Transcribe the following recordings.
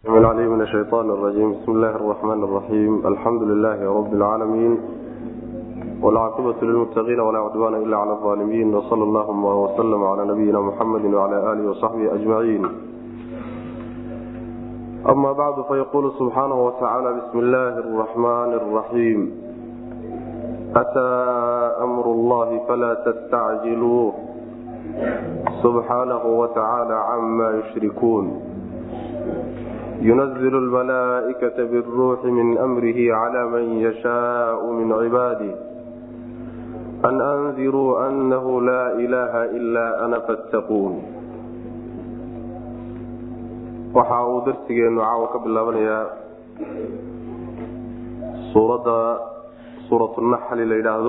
العليم من الشيطان الرجيم بسم الله الرحمن الرحيم الحمد لله رب العالمين والعاقبة للمتقين ولا عدوان إلا على الظالمين وصلى اللهم وسلم على نبينا محمد وعلى آله وصحبه أجمعين أما بعد فيقول سبحانه وتعالى بسم الله الرحمن الرحيم أتى أمر الله فلا تستعجلوه سبحانه وتعالى عما يشركون ينزل الملائكة بالروح من أمره على من يشاء من عباده أن أنذروا أنه لا إله إلا أنا فاتقون waxa uu darsigeenu caawa ka bilaabanayaa suuradda suuratunaxli la yidhaahdo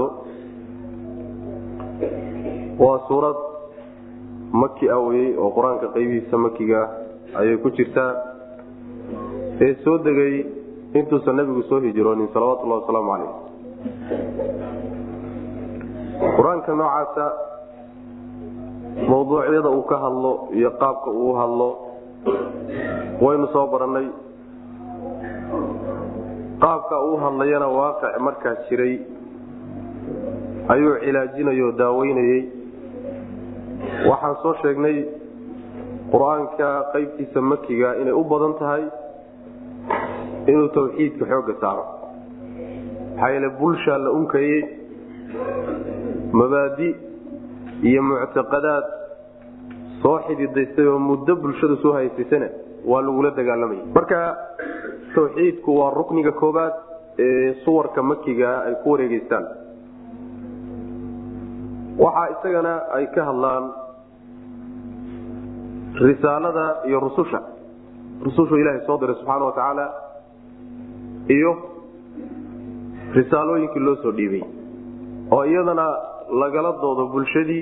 waa suurad maki aweyey oo qur-aanka qeybihiisa makiga ayay ku jirtaa ee soo degay intuusan nabigu soo hijroonin salawatullahi wasalaamu caleyh qur-aanka noocaasa mawduucyada uu ka hadlo iyo qaabka uu hadlo waynu soo barannay qaabka uu hadlayana waaqic markaa jiray ayuu cilaajinay oo daaweynayey waxaan soo sheegnay qur-aanka qeybtiisa makiga inay u badan tahay inuu tawxiidka xoogga saaro maxaa yeele bulshaa la unkayey mabaadi iyo muctaqadaad soo xididaystay oo muddo bulshada soo haysaysana waa lagula dagaalamaya marka tawxiidku waa rukniga koobaad ee suwarka makiga ay ku wareegeystaan waxaa isagana ay ka hadlaan risaalada iyo rususha rusushu ilaahay soo diray subxaana wa tacaala iyo risaalooyinkii loo soo dhiibay oo iyadana lagala doodo bulshadii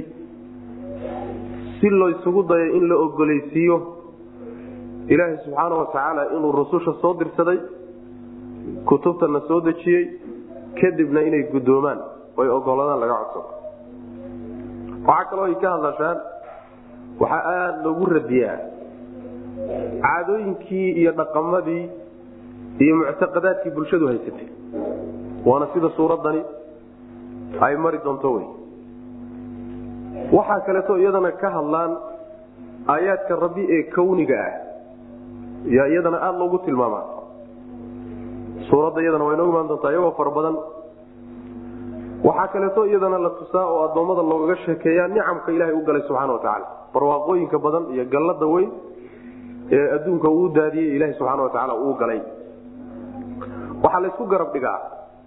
si laysugu dayo in la ogolaysiiyo ilaahay subxaana wa tacaala inuu rususha soo dirsaday kutubtana soo dejiyey kadibna inay guddoomaan oy ogoladaan laga codsado waxaa kaloo ay ka hadlashaan waxaa aada loogu radiyaa caadooyinkii iyo dhaqamadii iyo muctaqadaadkii bulshadu haysatay waana sida suuraddani ay mari doonto wey waxaa kaleeto iyadana ka hadlaan aayaadka rabbi ee kawniga ah yaa iyadana aada loogu tilmaamaa suuradda iyadana waa inoo imaan doontaa iyagoo fara badan waxaa kaleeto iyadana la tusaa oo addoommada loogaga sheekeeyaa nicamka ilaahay u galay subxana wa tacaala barwaaqooyinka badan iyo gallada weyn ee adduunka uu daadiyey ilaahay subxaana wa tacaala uu galay waxaa laysku garab dhigaa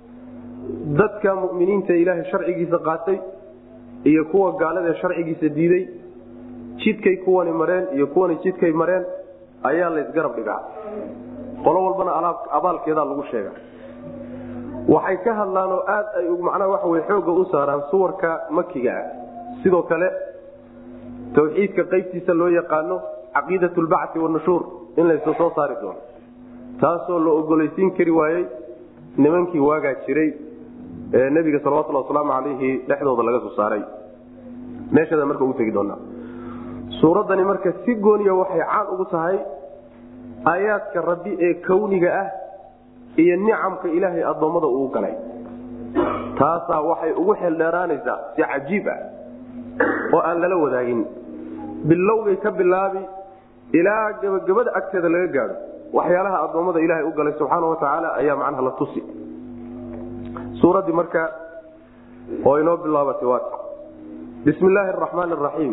dadka muminiinta ilaahay sharcigiisa qaatay iyo kuwa gaalada sharcigiisa diiday jidkay kuwani mareen iyo kuwani jidkay mareen ayaa laysgarab dhigaa qolo walbana abaalkeedaa lagu sheega waxay ka hadlaan oo aad ay macnaha waxa wey xoogga u saaraan suwarka makiga ah sidoo kale tawxiidka qaybtiisa loo yaqaano caqiidat lbacti wanushuur in laysa soo saari doono taasoo la ogolaysiin kari waayey nimankii waagaa jiray ee nebiga salawatulli wasalaamu calayhi dhexdooda laga soo saaray meeshada marka ugu tegi doonaa suuraddani marka si gooniya waxay caan ugu tahay aayaadka rabbi ee kawniga ah iyo nicamka ilaahay addoommada uu galay taasaa waxay ugu xeeldheeraanaysaa si cajiib ah oo aan lala wadaagin bilowgay ka bilaabi ilaa gebagabada agteeda laga gaadho waxyaalaha addoommada ilaahay u galay subxaana wa tacaala ayaa macnaha la tusi suuraddii marka oo inoo bilaabatay waat bismi illaahi araxmaan araxiim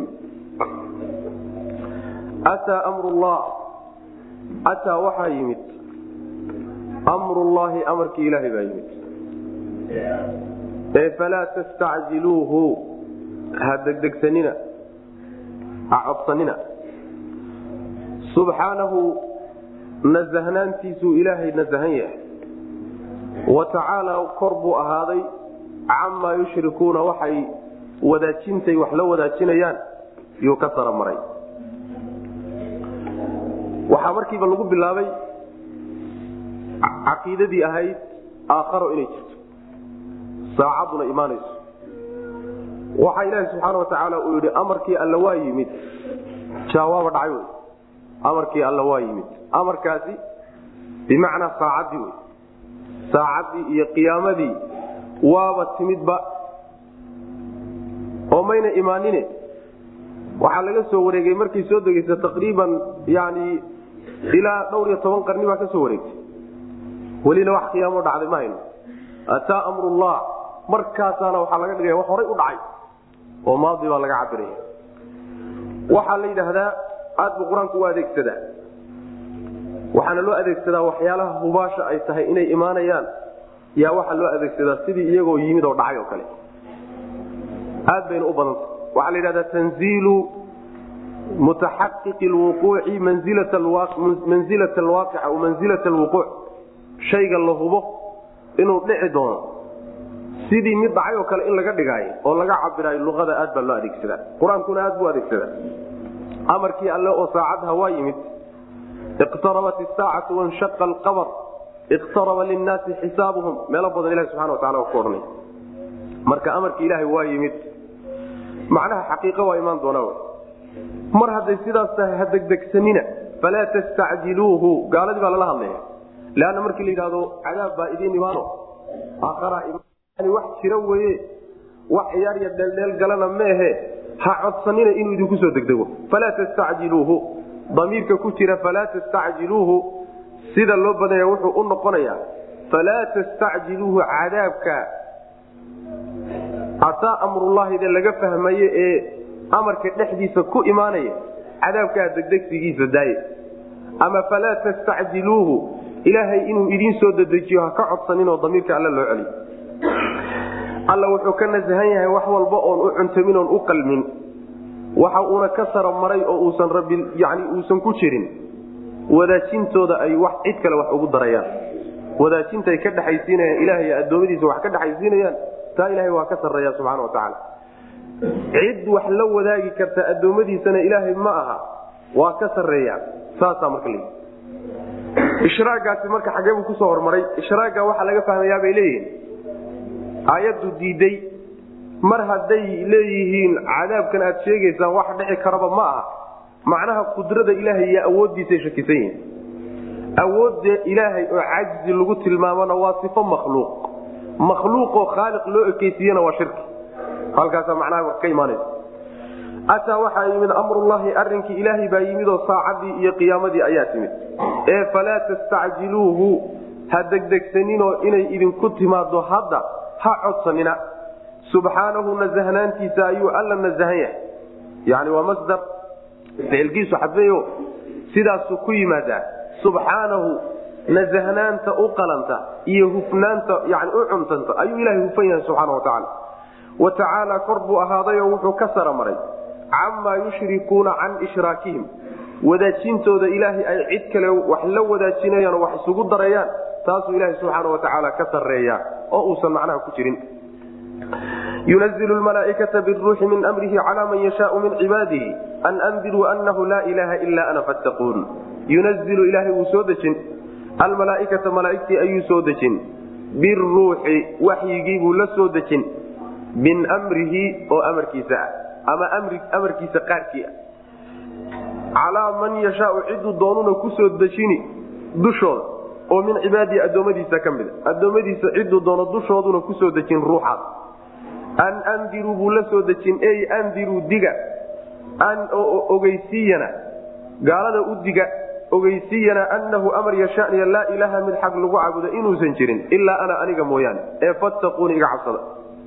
ataa amrullah ataa waxaa yimid amrullaahi amarkii ilaahay baa yimid ee falaa tastacjiluuhu ha degdegsanina ha codsanina subxaanahu nasahnaantiisuu ilaahay nasahan yahay wa tacaala kor buu ahaaday camaa yushrikuuna waxay wadaajintay wax la wadaajinayaan yuu ka saramaray waxaa markiiba lagu bilaabay caqiidadii ahayd aakharo inay jirto saacadduna imaanayso waxaa ilaahi subxaana wa tacaala uu yidhi amarkii alla waa yimid jaawaaba dhacay wey amarkii alla waa yimid amarkaasi bimacnaa saacaddii wey saacaddii iyo qiyaamadii waaba timidba oo mayna imaanine waxaa laga soo wareegay markay soo degeysa taqriiban yani ilaa dhowr iyo toban qarni baa ka soo wareegtay welina wax qiyaamo dhacday ma hayno ataa amrullah markaasaana waxaa laga dhigaya wax horay u dhacay oo maadi baa laga cabiraya waxaa la yidhaahdaa aad buu qur-aanku u adeegsadaa waxaana loo adeegsadaa waxyaalaha hubaasha ay tahay inay imaanayaan yaa waxaa loo adeegsadaa sidii iyagoo yimid oo dhacay oo kale aad bayna u badanta waxaa la yidhahdaa tanziilu mutaxaqiqi lwuquuci manzilata alwaaqica aw manzilata alwuquuc shayga la hubo inuu dhici doono sidii mid dhacay oo kale in laga dhigaayo oo laga cabiraayo luqada aad baa loo adeegsadaa qur-aankuna aad buu adeegsadaa amarkii alle oo saacadha waa yimid iqtarabat isaacatu wanshaqa alqamar iqtaraba linnaasi xisaabuhum meelo badan ilahi subxana wa tacala ku odhanay marka amarkii ilaahay waa yimid macnaha xaqiiqo waa imaan doonaa mar hadday sidaas tahay ha degdegsanina falaa tastacjiluuhu gaaladii baa lala hadlaya leanna markii la yidhahdo cadaab baa idiin imaano aakharaa wax jira weye wax ciyaar iyo dheeldheel galana meehe ha codsanina inuu idinku soo degdego falaa tastacjiluuhu damiirka ku jira falaa tastacjiluuhu sida loo badanya wuxuu u noqonayaa falaa tastacjiluuhu cadaabka ataa amrullahide laga fahmaye ee amarka dhexdiisa ku imaanaya cadaabkaa degdegsigiisa daaye ama falaa tastacjiluuhu ilaahay inuu idiin soo dedejiyo ha ka codsaninoo damiirka alle loo celiyo alla wuxuu ka nasahan yahay wax walba oon u cuntamin oon u qalmin waxa uuna ka sara maray oo uusan rabbi yani uusan ku jirin wadaajintooda ay wax cid kale wax ugu darayaan wadaajintaay ka dhexaysiinayaan ilahay addoommadiisa wax ka dhexaysiinayaan taa ilahay waa ka sarreeya subxana wa tacaala cid wax la wadaagi karta addoommadiisana ilaahay ma aha waa ka sarreeya saasaa marka l ishraagaasi marka xagee buu kusoo hormaray ishraaga waxaa laga fahmayaa bay leeyihiin aayaddu diiday mar hadday leeyihiin cadaabkan aad sheegaysaan wax dhici karaba ma aha macnaha qudrada ilaahay iyo awooddiisay shakisan yihiin awoodda ilaahay oo cajzi lagu tilmaamona waa sifo makhluuq makhluuqoo khaaliq loo ekeysiiyena waa shirki halkaasaa macnaha ka imaanaysa ataa waxaa yimid amrullahi arrinkii ilaahay baa yimid oo saacadii iyo qiyaamadii ayaa timid ee falaa tastacjiluuhu ha degdegsaninoo inay idinku timaado hadda ha codsanina subxaanahu nasahnaantiisa ayuu alla nasahan yahay yani waa masdar ficilkiisu xadfeyo sidaasuu ku yimaadaa subxaanahu nasahnaanta u qalanta iyo hufnaanta yani u cuntanta ayuu ilahay hufan yahay subxaana wa tacaala wa tacaala kor buu ahaadayoo wuxuu ka sara maray camaa yushrikuuna can ishraakihim wadaajintooda ilaahay ay cid kale wax la wadaajinayaan oo wax isugu darayaan taasuu ilaahay subxaana wa tacaala ka sarreeya oo uusan macnaha ku jirin yunazil malaaikata biruuxi min mrihi cala man yashaau min cibaadihi an andiruu anahu laa ilaaha ila ana fattaquun yunazilu ilaahay wuu soo dejin almalaaikata malaaigtii ayuu soo dejin biruuxi waxyigii buu la soo dejin min mrihi oo amarkiisa ah ama amarkiisa qaarkii ah calaa man yashaau ciduu doonuna kusoo dejini dushooda oo min cibaadihi addoommadiisa ka mida addoommadiisa ciduu doono dushooduna kusoo dejin ruuxaas an andiruu buu la soo dejin ey andiruu diga an ogeysiiyana gaalada u diga ogeysiiyana annahu amar yashaniya laa ilaaha mid xaq lagu caabudo inuusan jirin ilaa ana aniga mooyaane ee fattaquuni iga cabsada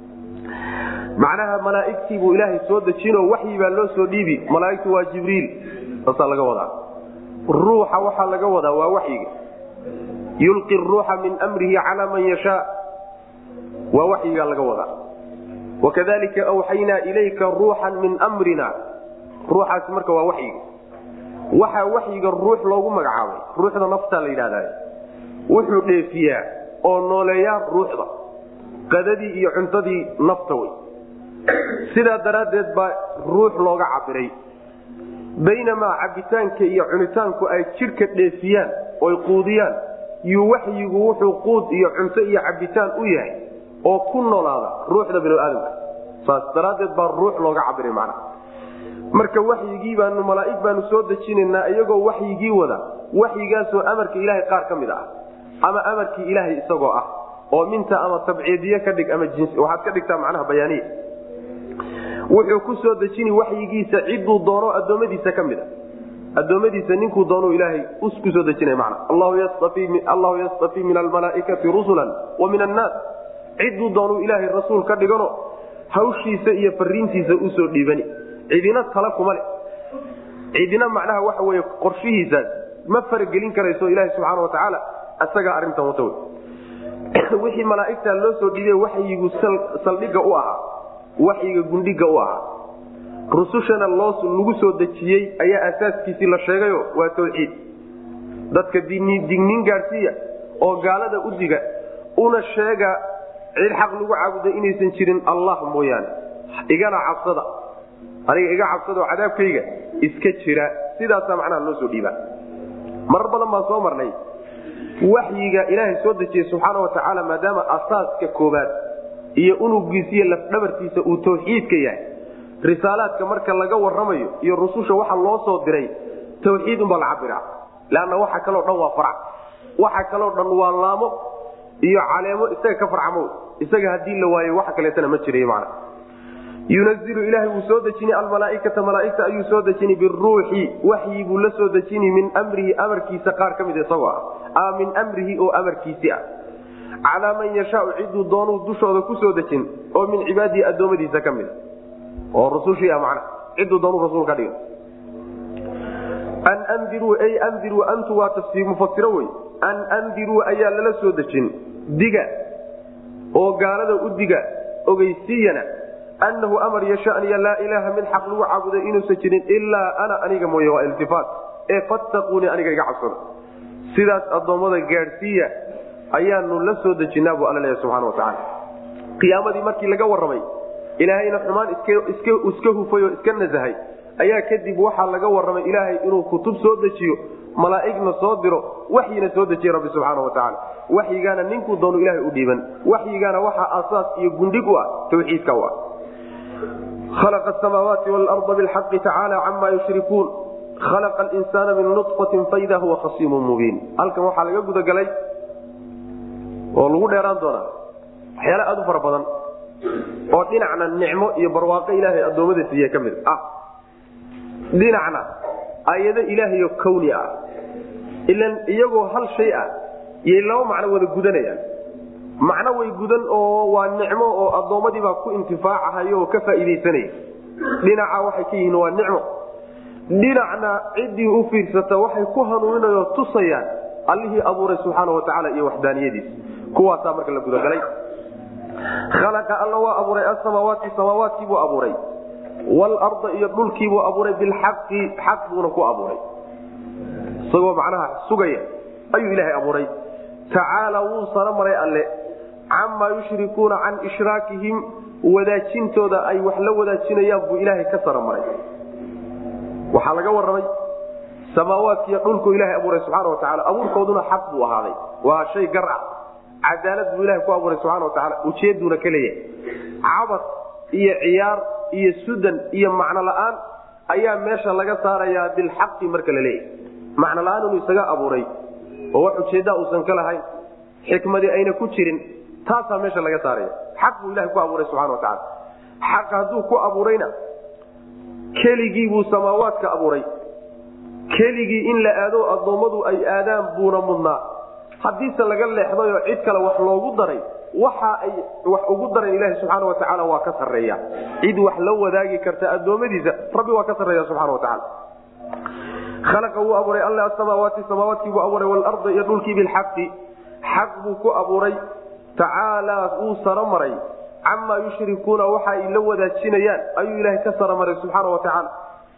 macnaha malaaigtii buu ilaahay soo dejinoo waxyi baa loo soo dhiibi malaaigtu waa jibriil saasaa laga wadaa ruuxa waxaa laga wadaa waa waxyiga yulqi ruuxa min mrihi calaa man yashaa waa waxyigaa laga wadaa wakadalika awxaynaa ilayka ruuxan min mrina ruuxaasi marka waa waxyiga waxaa waxyiga ruux loogu magacaabay ruuxda naftaa la yidhahda wuxuu dheefiyaa oo nooleeyaa ruuxda qadadii iyo cuntadii nafta wey sidaa daraaddeed baa ruux looga cabiray baynamaa cabitaanka iyo cunitaanku ay jidhka dheefiyaan oy quudiyaan yuu waxyigu wuxuu quud iyo cunto iyo cabitaan u yahay oo ku noolaada ruuxda binu aadamka saas daraaddeed baa ruux looga cabiray macnaha marka waxyigii baanu malaaig baanu soo dejinaynaa iyagoo waxyigii wada waxyigaasoo amarka ilaahay qaar ka mid ah ama amarkii ilaahay isagoo ah oo minta ama tabciidiye ka dhig ama waxaad ka dhigtaa macnaha bayaaniya wuxuu ku soo dejini waxyigiisa ciduu doono addoommadiisa ka mid a addoommadiisa ninkuu doonu ilaahay ku soo dejinaya mana allahu yastafii min almalaaikati rusulan wa min annaas ciduu doonuu ilaahay rasuul ka dhigano hawshiisa iyo fariintiisa usoo dhiibani cidina tala kuma le cidina macnaha waxa wey qorshihiisaas ma faragelin karayso ilaaha subxaana watacaala isagaa arintan wata w wixii malaaigta loo soo dhiibay waxyigu saldhiga u ahaa waxyiga gundhiga u ahaa rusushana lagu soo dejiyey ayaa asaaskiisii la sheegayo waa tawxiid dadka digniin gaadhsiiya oo gaalada u diga una sheega cid xaq lagu caabuda inaysan jirin allah mooyaane igana cabsada aniga iga cabsada oo cadaabkayga iska jira sidaasaa macnaha loo soo dhiibaa marar badan baan soo marnay waxyiga ilaahay soo dejiyey subxaana watacaala maadaama asaaska koobaad iyo unugiisa iyo lafdhabartiisa uu tawxiidka yahay risaalaadka marka laga waramayo iyo rususha waxa loo soo diray tawxiid unbaa la cabira leanna waxa kaloo dhan waa farac waxa kaloo dhan waa laamo iyo caleemo isaga ka farcamo isaga haddii la waayo waxa kaleetana ma jiray mana yunazilu ilaahay wuu soo dejini almalaaikata malaaigta ayuu soo dejini biruuxi waxyi buu la soo dejini min mrihi amarkiisa qaar ka mid isagoo ah ama min mrihi oo amarkiisi ah calaa man yashaau ciduu doonuu dushooda kusoo dejin oo min cibaadihi addoommadiisa ka mida oo rusushii ah macna ciduu doonuu rasuul ka dhiga an ndiruu ay ndiruu antu waa tafsiir mufasiro wey an andiruu ayaa lala soo dejin diga oo gaalada u diga ogeysiiyana anahu amar yashaniya laa ilaaha mid xaq lagu caabuday inuusan jirin ilaa ana aniga mooye waa iltifaat ee fattaquunii aniga iga cabsada sidaas addoommada gaadhsiiya ayaanu la soo dejinaa buu alla leeyahy subxana watacaala qiyaamadii markii laga warramay ilaahayna xumaan iska hufay oo iska nasahay ayaa kadib waxaa laga warramay ilaahay inuu kutub soo dejiyo malaa'igna soo diro waxyina soo dejiya rabbi subxaana watacaala waxyigaana ninkuu doonu ilahay u dhiiban waxyigaana waxaa asaas iyo gundhig u ah tawxiidka u ah khalaqa asamaawaati waalarda bilxaqi tacaala cama yushrikuun khalaqa alinsaana min nutfatin faida huwa khasiimun mubiin halkan waxaa laga gudagalay oo lagu dheeraan doonaa waxyaala aada u fara badan oo dhinacna nicmo iyo barwaaqo ilaahay addoommada siiye ka mid ah dhinacna ayado ilaahayo kawni ah ilan iyagoo hal shay ah yay laba macno wada gudanayaan macno way gudan oo waa nicmo oo addoommadiibaa ku intifaacahayo oo ka faa'iidaysanaya dhinaca waxay ka yihiin waa nicmo dhinacna ciddii u fiirsata waxay ku hanuuninayoo tusayaan allihii abuuray subxaana watacaala iyo waxdaaniyadiis kuwaasaa marka la gudagalay khalaqa alla waa abuuray asamaawaati samaawaatkiibuu abuuray waalarda iyo dhulkiibuu abuuray bilxaqi xaq buuna ku abuuray isagoo macnaha sugaya ayuu ilaahay abuuray tacaala wuu saro maray alle camaa yushrikuuna can ishraakihim wadaajintooda ay wax la wadaajinayaan buu ilaahay ka saro maray waxaa laga warramay samaawaadkiiyo dhulku ilahay abuuray subxaana watacaala abuurkooduna xaq buu ahaaday waa shay gar ah cadaalad buu ilahay ku abuuray subxana watacaala ujeeduuna ka leeyahay cabad iyo ciyaar iyo sudan iyo macno la'aan ayaa meesha laga saarayaa bilxaqi marka la leeyahay macno la'aan inuu isaga abuuray oo wax ujeeddaa uusan ka lahayn xikmadii ayna ku jirin taasaa meesha laga saaraya xaq buu ilahay ku abuuray subxana watacaala xaq hadduu ku abuurayna keligii buu samaawaadka abuuray keligii in la aado addoommadu ay aadaan buuna mudnaa haddiise laga leexdayoo cid kale wax loogu daray waxa ay wax ugu dareen ilahi subxaana watacaala waa ka sarreeya cid wax la wadaagi karta addoommadiisa rabbi waa ka sarreeya subxana watacaala khalaqa wuu abuuray alle asamaawaati samaawaadkii buu abuuray waalarda iyo dhulkii bilxaqi xaq buu ku abuuray tacaalaa wuu saro maray camaa yushrikuuna waxa ay la wadaajinayaan ayuu ilaahay ka saro maray subxaana watacaala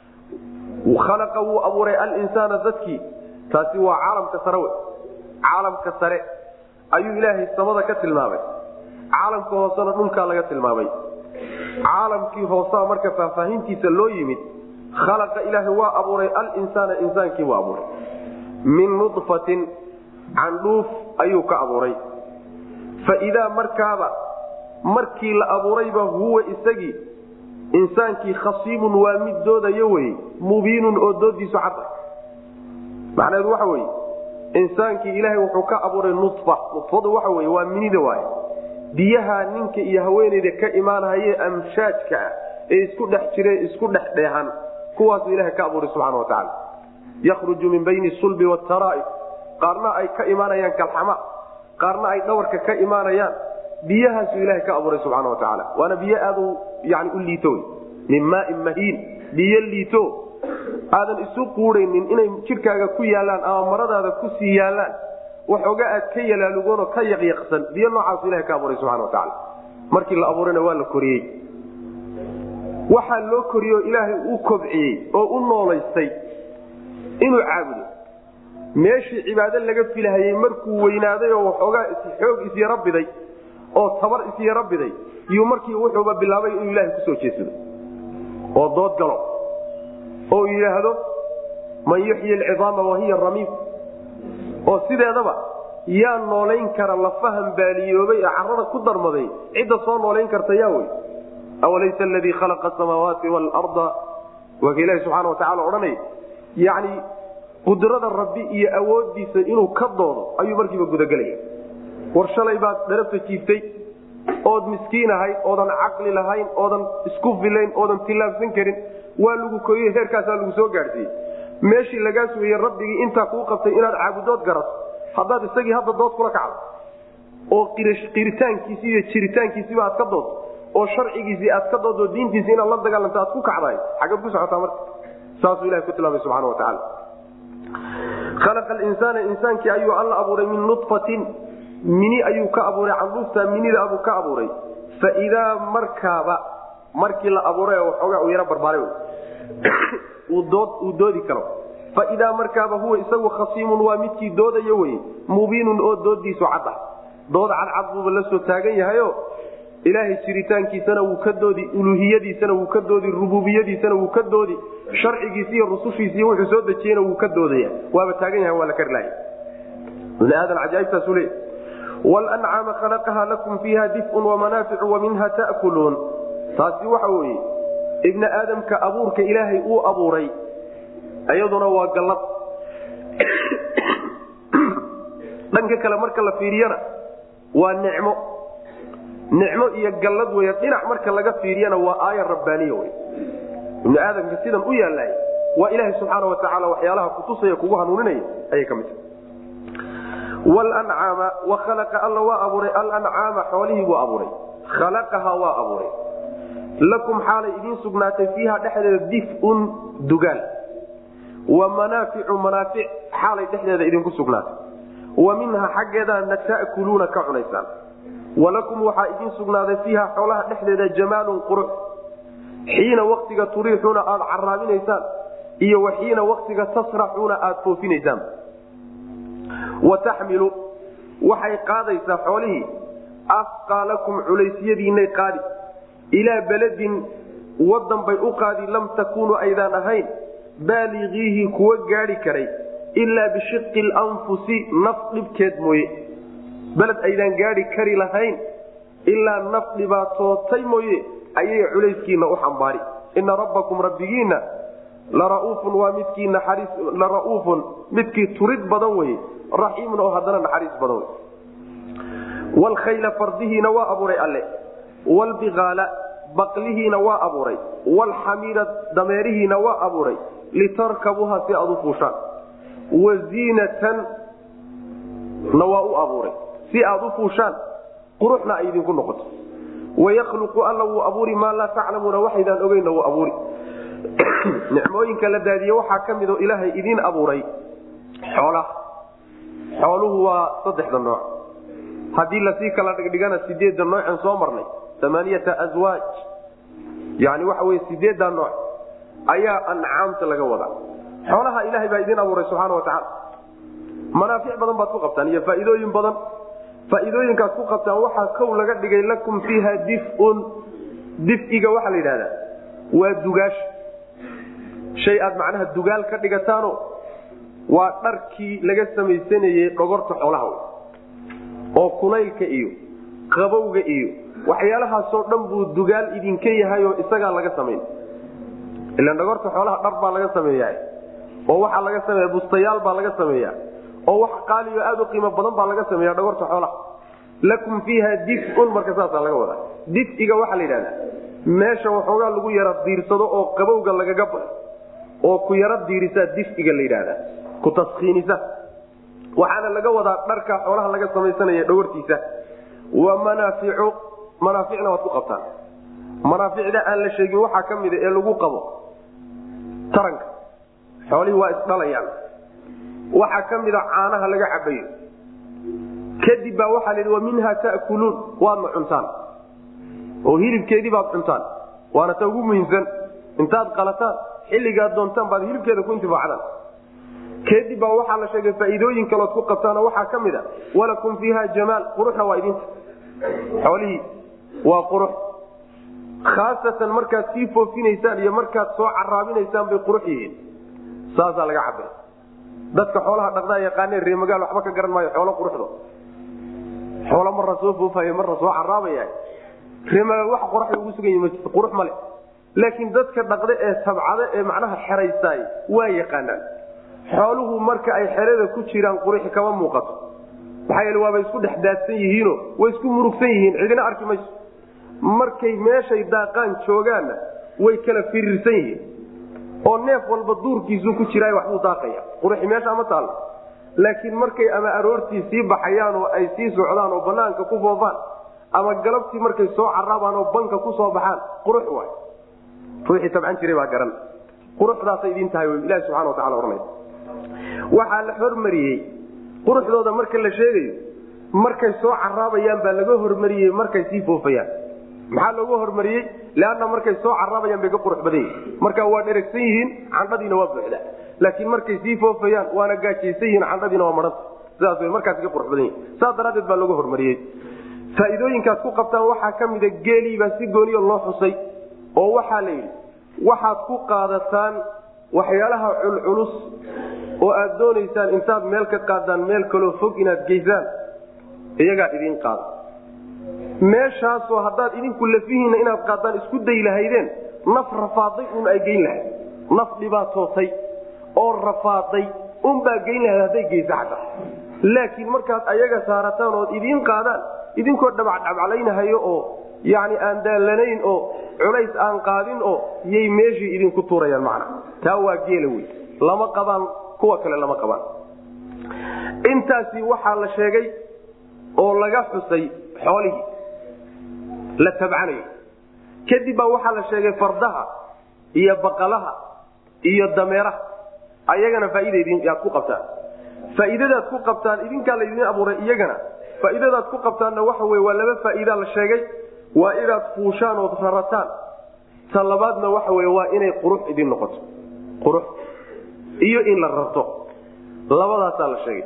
khalaqa wuu abuuray alinsaana dadkii taasi waa caalamka sare we caalamka sare ayuu ilaahay samada ka tilmaamay caalamka hoosena dhulkaa laga tilmaamay caalamkii hoosaa marka faahfaahintiisa loo yimid khalaqa ilaahay waa abuuray alinsaana insaankii buu abuuray min nudfatin candhuuf ayuu ka abuuray fa idaa markaaba markii la abuurayba huwa isagii insaankii khasiimun waa mid doodayo wey mubiinun oo doodiisu cadda macnaheedu waxa weye insaankii ilaahay wuxuu ka abuuray nudfa nudfadu waxa wey waa minida waay biyaha ninka iyo haweeneyda ka imaanhaye amshaajka ah ee isku dhex jire isku dhex dheehan kuwaasuu ilahay ka abuuray subxana wa tacaala yakhruju min bayni sulbi wataraa'i qaarna ay ka imaanayaan kalxama qaarna ay dhawarka ka imaanayaan biyahaasuu ilahay ka abuuray subxana wa tacaala waana biyo aad yani u liito min maain mahiin biyo liito aadan isu quudhaynin inay jidhkaaga ku yaalaan ama maradaada kusii yaalaan waxooga aad ka yalaalugoonoo ka yaqyaqsan biyo noocaasu ilaha ka abuuray subxana wa tacaala markii la abuurayna waa la koriyey waxaa loo koriyey ilaahay u kobciyey oo u noolaystay inuu caabudo meeshii cibaado laga filahayey markuu weynaaday oo waxoogaa xoog isyaro biday oo tabar isyaro biday iyuu markii wuxuuba bilaabay inuu ilaahay kusoo jeedsado oo dood galo oo yidhaahdo man yuxyi alcidaama wahiya ramiim oo sideedaba yaa noolayn kara lafahan baaliyoobay ee carada ku darmaday cidda soo noolayn karta yaa wey awalaysa aladii khalaqa asamaawaati waalarda waa ka ilahi subxana watacala odhanay yani qudrada rabbi iyo awoodiisa inuu ka doodo ayuu markiiba gudagelaya war shalay baad dharabta jiibtay ood miskiin ahayd oodan caqli lahayn oodan isku filayn oodan tillaabsan karin waa lagu koriyey heerkaasaa lagu soo gaadhsiiyey meeshii lagaa sugayey rabbigii intaa kuu qabtay inaad caabudood garato haddaad isagii hadda dood kula kacdo oo qiritaankiisi iyo jiritaankiisiba aad ka doodto oo sharcigiisii aad ka dooddo diintiisi inaad la dagaalanto aad ku kacdahay xaggeed ku socotaa marka saasuu ilahay ku tilmaamay subxana wa tacaala khalaqa alinsaana insaankii ayuu alla abuuray min nudfatin mini ayuu ka abuuray canduufta minida abuu ka abuuray faidaa markaaba markii la abuuray waxoogaa uu yaro barbaaray uu doodi karo faidaa markaaba huwa isagu khasiimun waa midkii doodayo wey mubiinun oo doodiisu cad ah dood cadcad buuba la soo taagan yahayo ilaahay jiritaankiisana wuu ka doodi uluhiyadiisana wuu ka doodi rububiyadiisana wuu ka doodi sharcigiisi iyo rusushiisiiy wuxuu soo dejiyena wuu ka doodaya waaba taagan yaha waa la kari lahay bni aadan cajaaibtaasu le wlancaama khalaqaha lakum fiiha difun wamanaaficu wa minha ta'kuluun taasi waxa weeye ibni aadamka abuurka ilaahay uu abuuray iyaduna waa gallad dhanka kale marka la fiiriyana waa nicmo nicmo iyo gallad wey dhinac marka laga fiiriyana waa aaya rabbaaniya wey ibni aadamka sidan u yaallay waa ilaahay subxaana wa tacaala waxyaalaha kutusaya kugu hanuuninaya ayay ka mid tahay wlancaama wa khalaqa alla waa abuuray alancaama xoolihii buu abuuray khalaqaha waa abuuray lakum xaalay idiin sugnaatay fiiha dhexdeeda difun dugaal wa manaaficu manaafic xaalay dhexdeeda idinku sugnaatay wa minha xaggeedana ta'kuluuna ka cunaysaan walakum waxaa idiin sugnaaday fiiha xoolaha dhexdeeda jamaalun qurux xiina waktiga turiixuuna aada caraabinaysaan iyo wa xiina waktiga tasraxuuna aada foofinaysaan wa taxmilu waxay qaadaysaa xoolihii afqaalakum culaysyadiinay qaadi ilaa beledin wadan bay u qaadi lam takuunuu aydaan ahayn baaligiihi kuwa gaadhi karay ilaa bishiqi lanfusi naf dhibkeed mooye beled aydaan gaadhi kari lahayn ilaa naf dhibaatootay mooye ayay culayskiina u xambaari ina rabbakum rabbigiinna larauufun waa midkii naxariis lara'uufun midkii turid badan weye raxiimun oo haddana naxariis badan wey wlkhayla fardihiina waa abuuray alle wlbiaala baqlihiina waa abuuray wlxamiira dameerihiina waa abuuray litarkabuuha si aad u fuushaan waziinatan na waa u abuuray si aad u fuushaan quruxna ay idinku noqoto wayakluqu alla wuu abuuri maa laa taclamuuna waxaydaan ogeynna wuu abuuri nicmooyinka la daadiye waxaa ka mid oo ilaahay idiin abuuray xoolaha xooluhu waa saddexda nooc haddii lasii kala dhigdhigana sideedda noocen soo marnay amaaniyata aswaaj yani waxa wey sideedda nooc ayaa ancaamta laga wadaa xoolaha ilaahay baa idiin abuuray subxaana wa tacaala manaafic badan baad ku qabtaan iyo faa'iidooyin badan faa'iidooyinkaad ku qabtaan waxaa kow laga dhigay lakum fiiha difun difiga waxaa la yidhahdaa waa dugaasha shay aad macnaha dugaal ka dhigataano waa dharkii laga samaysanayey dhogorta xoolaha oo kulaylka iyo qabowga iyo waxyaalahaasoo dhan buu dugaal idinka yahay oo isagaa laga samayn ilan dhagorta xoolaha dhar baa laga sameeya oo waxaa laga sameeya bustayaal baa laga sameeya oo wax qaaliyo aad u qiimo badan baa laga sameeya dhagorta xoolaha lakum fiiha difun marka saasaa laga wadaa difiga waxaa la yidhahdaa meesha waxoogaa lagu yara diirsado oo qabowga lagaga ba oo ku yaro diirisaa difiga la yidhahdaa ku taskiinisa waxaana laga wadaa dharka xoolaha laga samaysanaya dhawartiisa wa manaaficu manaaficna waad ku qabtaan manaaficda aan la sheegin waxaa ka mida ee lagu qabo taranka xoolihii waa isdhalayaan waxaa ka mida caanaha laga cabayo kadib baa waxaa la yidhi wa minha ta'kuluun waadna cuntaan oo hilibkeedii baad cuntaan waana ta ugu muhiimsan intaad qalataan xilligaad doontaan baad hilibkeeda ku intifaacdaan kadib baa waxaa la sheegay faa'iidooyin kalood ku qabtaanoo waxaa ka mid a walakum fiiha jamaal quruxna waa idinta xoolihii waa qurux khaasatan markaad sii foofinaysaan iyo markaad soo caraabinaysaan bay qurux yihiin saasaa laga cabay dadka xoolaha dhaqdaa yaqaaneen reemagaal waxba ka garan maayo xoolo quruxdo xoolo marna soo foofayo marna soo caraabaya reemagaal wax qoraxda ugu sugan yihi majirto qurux male laakiin dadka dhaqda ee tabcada ee macnaha xeraysaay waa yaqaanaan xooluhu marka ay xerada ku jiraan quruxi kama muuqato maxaa yeele waabay isku dhex daadsan yihiino way isku murugsan yihiin cidina arki mayso markay meeshay daaqaan joogaanna way kala firiirsan yihiin oo neef walba duurkiisuu ku jiraay waxbuu daaqaya quruxi meesha ma taallo laakiin markay ama aroortii sii baxayaan oo ay sii socdaan oo banaanka ku foofaan ama galabtii markay soo caraabaan oo banka ku soo baxaan qurux waay ruuxii tabcan jiray baa garan quruxdaasay idin tahay ilahi subxana wa tacala ohanay waxaa la hormariyey quruxdooda marka la sheegayo markay soo caraabayaan baa laga hormariyey markay sii foofayaan maxaa looga hormariyey leanna markay soo caraabayaan bay ka qurux badan yihin marka waa dheregsan yihiin candhadiina waa buuxda laakiin markay sii foofayaan waana gaajaysan yihiin candhadiina waa maranta sidaas w markaas ka qurux badan yihin saas daraaddeed baa looga hormariyey faa'iidooyinkaad ku qabtaan waxaa ka mida geeliibaa si gooniyo loo xusay oo waxaa la yidhi waxaad ku qaadataan waxyaalaha culculus oo aad doonaysaan intaad meel ka qaadaan meel kaloo fog inaad geysaan iyagaa idiin qaada meeshaasoo haddaad idinku lafihiinna inaad qaadaan isku day lahaydeen naf rafaaday un ay geyn lahayd naf dhibaatootay oo rafaaday unbaa geyn lahayd hadday geysa xataa laakiin markaad ayaga saarataan ood idiin qaadaan idinkoo dhabacdhabcalaynahayo oo yani aan daallanayn oo culays aan qaadin oo yay meeshii idinku tuurayaan macna taa waa geela wey lama qabaan kuwa kale lama qabaan intaasi waxaa la sheegay oo laga xusay xoolihii la tabcanayo kadib baa waxaa la sheegay fardaha iyo baqalaha iyo dameeraha ayagana faa'iidaaad ku qabtaan faa'iidadaad ku qabtaan idinkaa laydin abuuray iyagana faa'iidadaad ku qabtaanna waxa wey waa laba faa'iidaa la sheegay waa inaad fuushaan ood rarataan ta labaadna waxa wey waa inay qurux idin noqoto qurux iyo in la rarto labadaasaa la sheegay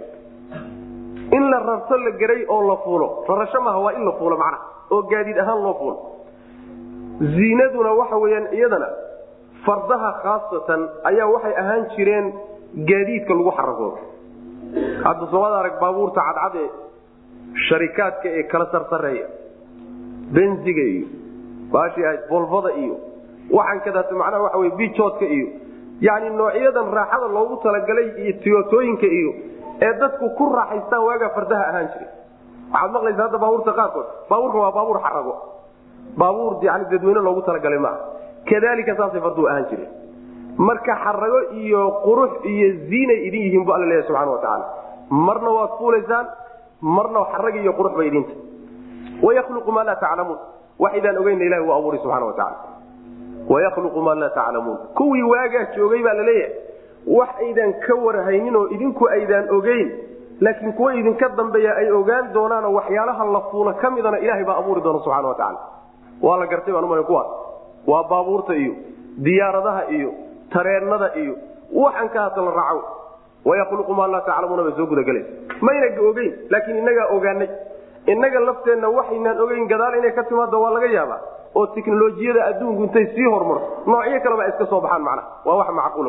in la rarto la geray oo la fuulo rarasho maaha waa in la fuulo macnaha oo gaadiid ahaan loo fuulo ziinaduna waxa weyaan iyadana fardaha khaasatan ayaa waxay ahaan jireen gaadiidka lagu xaragoodo hadda soomada arag baabuurta cadcad ee sharikaadka ee kala sarsareeya benziga iyo baashii ahayd bolvada iyo waxaan kadaata macnaha waxa wey bijoodka iyo yani noocyadan raaxada loogu talagalay iyo tiyotooyinka iyo ee dadku ku raaxaystaan waagaa fardaha ahaan jiray waxaad maqlaysa hadda baabuurta qaarkood baabuurka waa baabuur xarago baabuur yani dadweyne loogu talagalay maaha kadalika saasay farduhu ahaan jireen marka xarago iyo qurux iyo ziinay idin yihiin bu alla leeyahy subxana wa tacaala marna waad fuulaysaan marna xarag iyo qurux bay idinta wayakluqu maa laa taclamuun wax idaan ogeyna ilahi waa abuuray subxana wa tacala wayakluqu maa laa taclamuun kuwii waagaa joogay baa laleeyahay wax aydan ka warhaynin oo idinku aydaan ogeyn laakiin kuwa idinka dambeeya ay ogaan doonaanoo waxyaalaha la fuula ka midana ilahay baa abuuri doona subxana wa tacala waa la gartay baan umala kuwaas waa baabuurta iyo diyaaradaha iyo tareennada iyo waxaan ka hadda la raaco wayakluqu maa laa taclamuuna bay soo gudagelaysa mayna ogeyn laakiin innagaa ogaanay innaga lafteenna waxaynaan ogeyn gadaal inay ka timaado waa laga yaabaa oo tiknolojiyada adduunku intay sii horumarto noocyo kaleba ay iska soo baxaan macnaha waa wax macquula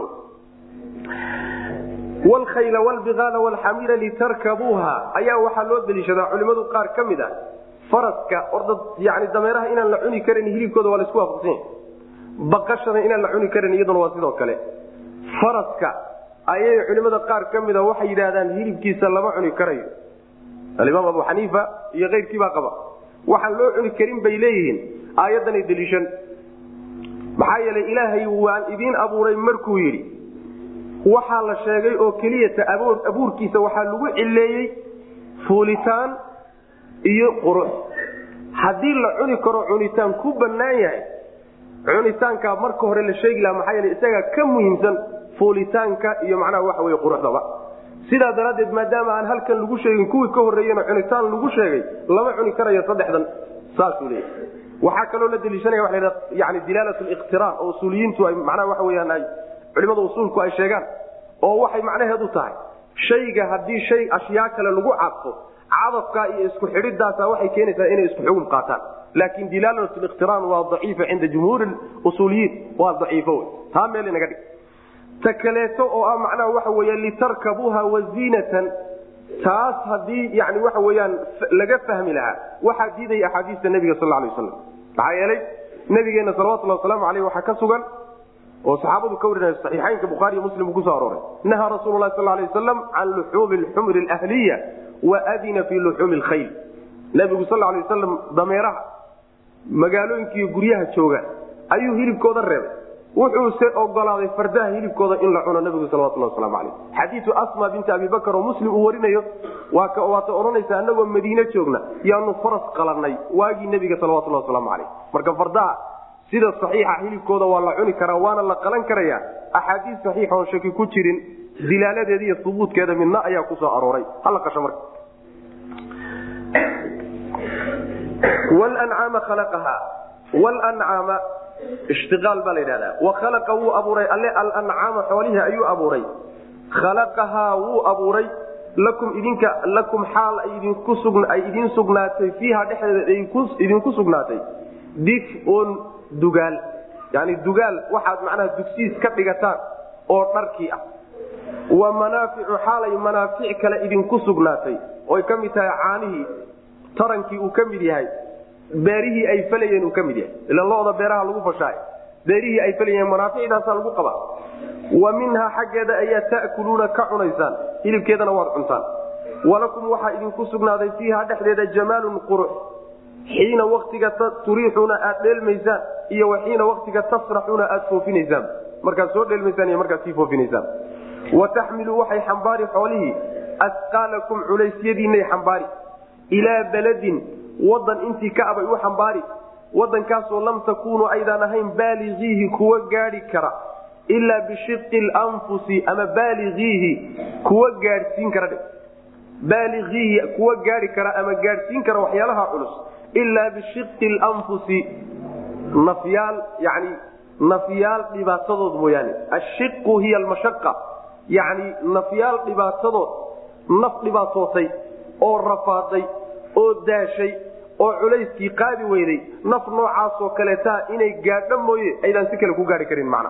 wlkhayla wlbiaala wlxamira litarkabuuha ayaa waxaa loo deliishadaa culimadu qaar ka mid ah faraska orda yani dameeraha inaan la cuni karan hilibkooda waa laisku waafaqsanya baqashada inaan la cuni karan iyaduna waa sidoo kale faraska ayay culimada qaar ka mida waxay yidhaahdaan hilibkiisa lama cuni karayo alimaam abu xaniifa iyo keyrkiibaa qaba waxaan loo cuni karin bay leeyihiin aayaddanay deliishan maxaa yeelay ilaahay waan idiin abuuray markuu yidhi waxaa la sheegay oo keliyata abuurkiisa waxaa lagu cileeyey fuulitaan iyo qurux haddii la cuni karo cunitaan ku bannaan yahay cunitaankaa marka hore la sheegi laha maxaa yeele isagaa ka muhiimsan fuulitaanka iyo macnaha waxa wey quruxdaba sidaa daraaddeed maadaama aan halkan lagu sheegin kuwii ka horreeyena cunitaan lagu sheegay lama cuni karayo saddexdan saasuu leeyahy waxaa kaloo la deliishanaya waa la yani dilaalat liqtiraan oo usuuliyiintu ay macnaha waxa weyaan ay culimada usuulku ay sheegaan oo waxay macnaheedu tahay shayga haddii shay ashyaa kale lagu cadfo cadafkaa iyo isku xidhidaasa waxay keenaysaa inay isku xugum qaataan laakin dilaalat liqtiraan waa daciifa cinda jumhuuri usuuliyiin waa daciifo wey taa meel inaga dhig ta kaleeto oo ah macnaha waxa weya litarkabuuha waziinatan taas haddii yani waxa weyaan laga fahmi lahaa waxaa diidaya axaadiista nabiga sal lay waslam maxaa yeelay nabigeena salawatulhi wasalaamu aleyh waxaa ka sugan oo saxaabadu ka warinaya saxiixaynka bukhaariy muslim uu kusoo arooray nahaa rasuulu lahi sal lay waslam can luxuumi lxumri alahliya waadina fi luxuumi lkhayl nabigu sal lay wasalam dameeraha magaalooyinkiiyo guryaha jooga ayuu hilibkooda reebay wuxuuse ogolaaday fardaha hilibkooda in la cuno nabigu salawatulhi waslamu aleyh xadiiu asma binti abi bakr oo muslim uu warinayo waata odhanaysa anagoo madiine joogna yaanu faras qalanay waagii nebiga salawatulhi waslamu aleyh marka fardaha sida saxiixa hilibkooda waa la cuni karaa waana la qalan karaya axaadiis saxiixa oon shaki ku jirin dilaaladeeda iyo hubuudkeeda midna ayaa kusoo arooray hala qasho marka wlancaama khalaqaha wlancaama ishtiaal baa la yidhahdaa wakhalaqa wuu abuuray alle alancaama xoolihii ayuu abuuray khalaqahaa wuu abuuray lakum idinka lakum xaal ay idiin sugnaatay fiiha dhexdeeda idinku sugnaatay difun dugaal yani dugaal waxaad macnaha dugsiis ka dhigataan oo dharkii ah wa manaaficu xaalay manaafic kale idinku sugnaatay oy ka mid tahay caanihii tarankii uu ka mid yahay beerihii ay falayeen uu ka mid yahay ila loda beeraha lagu fashaay beerihii ay falayeen manaaficdaasaa lagu qabaa wa minhaa xaggeeda ayaa ta'kuluuna ka cunaysaan hilibkeedana waad cuntaan walakum waxaa idinku sugnaaday fiiha dhexdeeda jamaalun qurux xiina waktiga turiixuuna aad dheelmaysaan iyo wa xiina waktiga tasraxuuna aad foofinaysaan markaad soo dheelmaysaan iyo markaad sii foofinaysaan wa taxmilu waxay xambaari xoolihii asqaalakum culeysyadiinay xambaari ilaa baladin wadan intii ka abay u xambaari wadankaasoo lam takuunuu aydaan ahayn baaligiihi kuwa gaadhi kara ilaa bishiqi lanfusi ama baaligiihi kuwa gaadhsiin kara baaligiihi kuwa gaadhi kara ama gaadhsiin kara waxyaalaha culus ilaa bishiqi lanfusi nafyaal yani nafyaal dhibaatadood mooyaane ashiqu hiya almashaqa yani nafyaal dhibaatadood naf dhibaatootay oo rafaaday oo daashay oo culayskii qaadi weyday naf noocaasoo kaleetaa inay gaadho mooye aydaan si kale ku gaari karin macna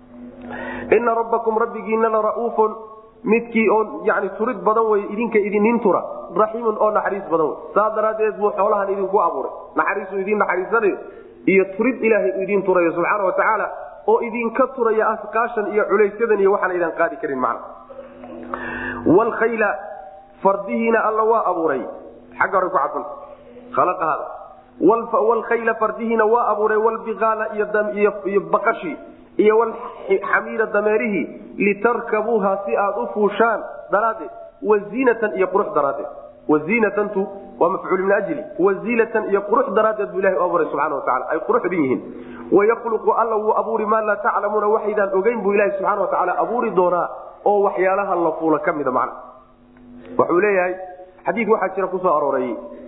ina rabbakum rabbigiina la ra'uufun midkii oo yani turid badan wey idinka idinin tura raxiimun oo naxariis badan wey saa daraaddeed buu xoolahan idinku abuuray naxariisuu idiin naxariisanayo iyo turid ilaahay u idiin turayo subxaana wa tacaala oo idinka turaya asqaashan iyo culaysyadan iyo waxaan aydan qaadi karin macna wlkhayla fardihiina alla waa abuuray xagga hore ku cadfan khalaqahaada wlkhayla fardihiina waa abuuray wlbiqaala iyo baqashii iyo wlxamiira dameerihii litarkabuuha si aad u fuushaan daraaddeed waziinatan iyo qurux daraaddeed waziinatantu waa mafcuul min ajli waziinatan iyo qurux daraaddeed buu ilahi u abuuray subxana wa tacala ay quruxdin yihiin wayakluqu alla wuu abuuri maa laa taclamuuna waxaydaan ogeyn buu ilahi subxana wa tacaala abuuri doonaa oo waxyaalaha la fuula ka mida macna wuxuu leeyahay xadiid waxaa jira kusoo arooray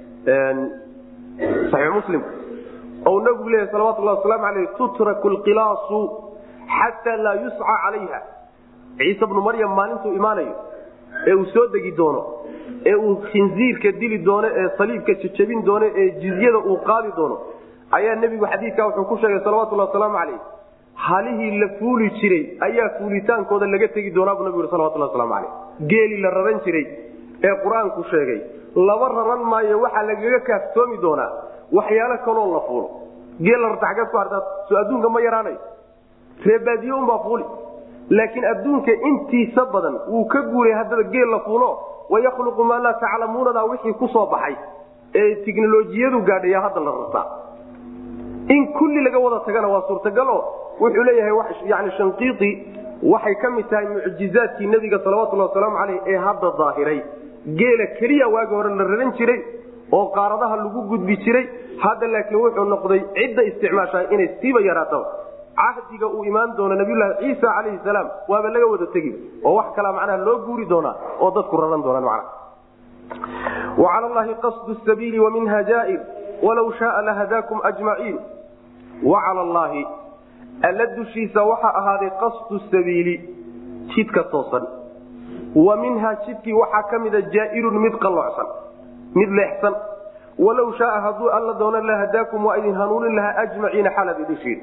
saxiix muslim ou nabigu leeyahy salawatullahi wasalaamu aleyh tutraku lqilaasu xataa laa yusca calayha ciise bnu maryam maalintuu imaanayo ee uu soo degi doono ee uu khinziirka dili doono ee saliibka jajabin doono ee jizyada uu qaadi doono ayaa nebigu xadiidkaa wuxuu ku sheegay salawatullahi wasalaamu caleyh halihii la fuuli jiray ayaa fuulitaankooda laga tegi doonaa buu nabigu salawatullah waslamu caleyh geeli la raran jiray ee qur-aanku sheegay laba raran maayo waxaa lagaga kaaftoomi doonaa waxyaalo kaloo la fuulo geela rarta xaggeed ku hartaa soo adduunka ma yaraanayo reebaadiye unbaa fuuli laakiin adduunka intiisa badan wuu ka guuray haddaba geel la fuulo wayakhluqu maa laa taclamuunadaa wixii ku soo baxay ee tiknolojiyadu gaadhaya hadda la rartaa in kulli laga wada tagana waa suurtagalo wuxuu leeyahay yani shanqiiti waxay ka mid tahay mucjizaadkii nebiga salawatullhi wasalaamu caleyh ee hadda daahiray geela keliya waagi hore la raran jiray oo qaaradaha lagu gudbi jiray hadda laakiin wuxuu noqday cidda isticmaashaa inay siiba yaraato cahdiga uu imaan doono nabiyulaahi ciisa calayhi salaam waaba laga wada tegi oo wax kalaa macnaha loo guuri doonaa oo dadku raran doonaan macnaha wa cala allahi qasdu sabiili wa minha jaair walaw shaaa lahadaakum ajmaciin wa cala allaahi alla dushiisa waxaa ahaaday qasdu sabiili jidka toosan wa minhaa jidkii waxaa ka mida jaairun mid qalloocsan mid leexsan walow shaaa hadduu alla doono lahadaakum waa idin hanuunin lahaa ajmaciina xalaad idin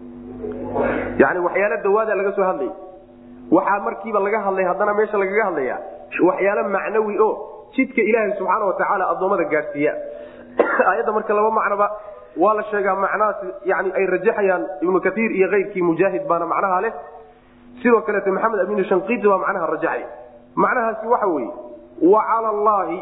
yani waxyaalo dawaada laga soo hadlay waxaa markiiba laga hadlay haddana meesha lagaga hadlaya waxyaalo macnawi o jidka ilaahay subxaana watacaala addoommada gaadhsiiya aayadda marka laba macnoba waa la sheegaa macnahaas yani ay rajaxayaan ibnu kaiir iyo keyrkii mujaahid baana macnaha leh sidoo kaleete maxamed amin shanqiiti baa macnaha rajaxay macnahaasi waxa weeye wa cala allaahi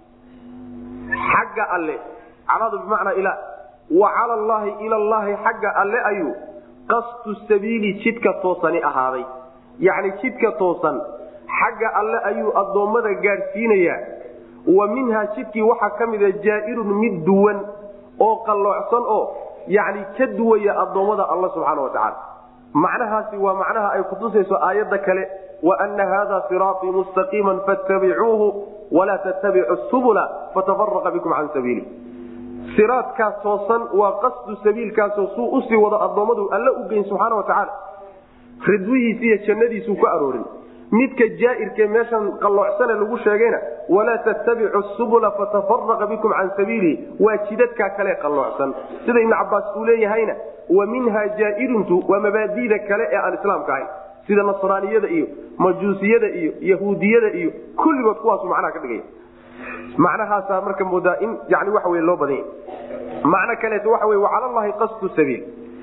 xagga alle caladu bimacnaa ila wa cala allaahi ila llahi xagga alle ayuu qasdu sabiili jidka toosani ahaaday yacni jidka toosan xagga alle ayuu addoommada gaadhsiinayaa wa minhaa jidkii waxaa ka mida jaairun mid duwan oo qalloocsan oo yani ka duwaya addoommada alla subxaana wa tacaala macnahaasi waa macnaha ay kutusayso aayadda kale waana hada siraatii mustaqiima fattabicuuhu walaa tattabicu subula fatafaraqa bikum can sabiili siraadkaas toosan waa qasdu sabiilkaasoo suu usii wado addoommadu alla u geyn subxaana wa tacaala ridwihiisi iyo jannadiisuu ku aroorin midka jaairkee meeshan qalloocsane lagu sheegayna walaa tattabicu subula fatafaraqa bikum can sabiilihi waa jidadkaa kale qalloocsan sida ibnu cabaas uu leeyahayna wa minha jaairuntu waa mabaadida kale ee aan islaamka ahayn sida nasraaniyada iyo majuusiyada iyo yahuudiyada iyo kulligood kuwaasu macnaha ka dhigaya macnahaasaa marka moodaa in yani waxa wey loo badanya macno kaleeto waxa wey wacala llahi qasdu sabiil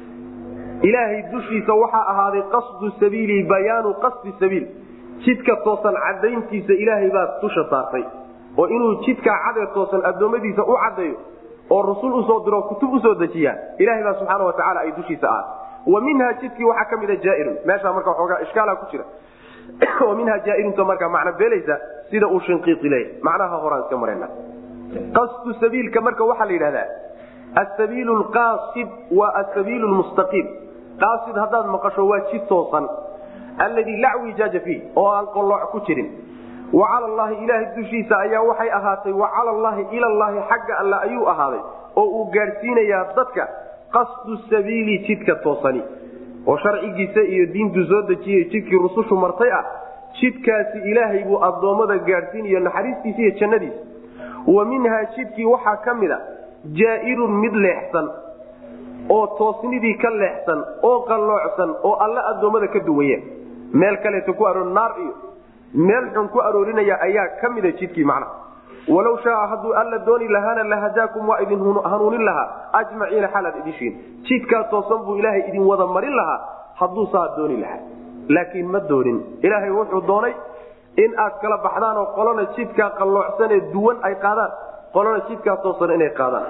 ilaahay dushiisa waxaa ahaaday qasdu sabiili bayaanu qasdi sabiil jidka toosan cadayntiisa ilaahay baa dusha saartay oo inuu jidkaa cadee toosan addoommadiisa u caddeeyo oo rusul usoo diro kutub usoo dejiyaa ilahay baa subxaana wa tacala ay dushiisa ahaatay wa minha jidkii waxaa ka mida jaairun meeshaa marka xoogaa ishkaala ku jira wa minha jaairunta markaa macno beelaysa sida uu shinqiiqi leeyahy macnaha horaan iska marayna qasdu sabiilka marka waxaa la yidhahdaa asabiilu lqaasid waa asabiilu lmustaqiim qaasid haddaad maqasho waa jid toosan alladii laa wijaaja fiih oo aan qolooc ku jirin wa cala allahi ilaahay dushiisa ayaa waxay ahaatay wa cala allahi ila llahi xagga alle ayuu ahaaday oo uu gaadhsiinayaa dadka qasdu sabiili jidka toosani oo sharcigiisa iyo diintu soo dejiyay jidkii rusushu martay ah jidkaasi ilaahay buu addoommada gaadhsiinayo naxariistiisa iyo jannadiisa wa minhaa jidkii waxaa ka mid a jaairun mid leexsan oo toosnidii ka leexsan oo qalloocsan oo alle addoommada ka duwaya meel kaleeto ku aroor naar iyo meel xun ku aroorinaya ayaa ka mida jidkii macnaha walow shaaa hadduu alla dooni lahaana lahadaakum waa idin hanuunin lahaa ajmaciina xalaad idishiin jidkaa toosan buu ilaahay idin wada marin lahaa hadduu saa dooni lahaa laakiin ma doonin ilaahay wuxuu doonay in aad kala baxdaan oo qolana jidkaa qalloocsanee duwan ay qaadaan qolana jidkaa toosan inay qaadaan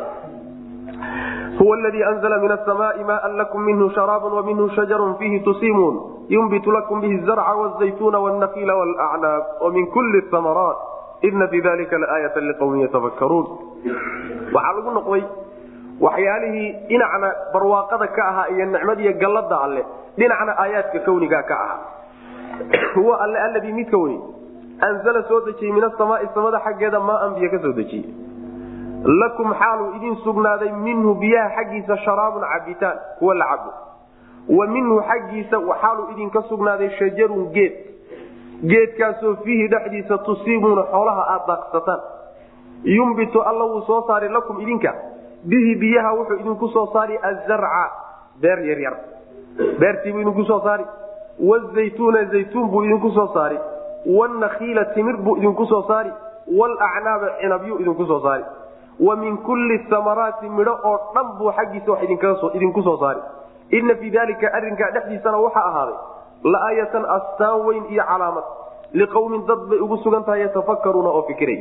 huwa ladii anzla min asamaai maan lakum minhu sharaab waminhu shajarun fiihi tusimuun yunbitu lakum bihi zarca wzaytuna wnakiila wlacnaab wamin kuli amaraat ina fii dalika laaayata liqawmin yatafakkaruun waxaa lagu noqday waxyaalihii dhinacna barwaaqada ka ahaa iyo nicmadiiyo gallada alle dhinacna aayaadka kawniga ka ahaa huwa alle alladii midka weyni anzala soo dejiyey min asamaai samada xaggeeda maaan biyo ka soo dejiyey lakum xaaluu idin sugnaaday minhu biyaha xaggiisa sharaabun cabitaan kuwa la cabo wa minhu xaggiisa xaaluu idinka sugnaaday shajarun geed geedkaasoo fiihi dhexdiisa tusiibuuna xoolaha aad daaqsataan yumbitu alla wuu soo saari lakum idinka bihi biyaha wuxuu idinku soo saari azarca beer yaryar beertiibuu idinku soo saari wazaytuuna zaytuun buu idinku soo saari wanakiila timir buu idinku soo saari walacnaaba cinabyu idinku soo saari wa min kulli samaraati midho oo dhan buu xaggiisa wax idinku soo saari ina fii dalika arrinkaa dhexdiisana waxaa ahaaday laaayatan astaan weyn iyo calaamad liqawmin dad bay ugu sugan tahay yatafakaruuna oo fikiray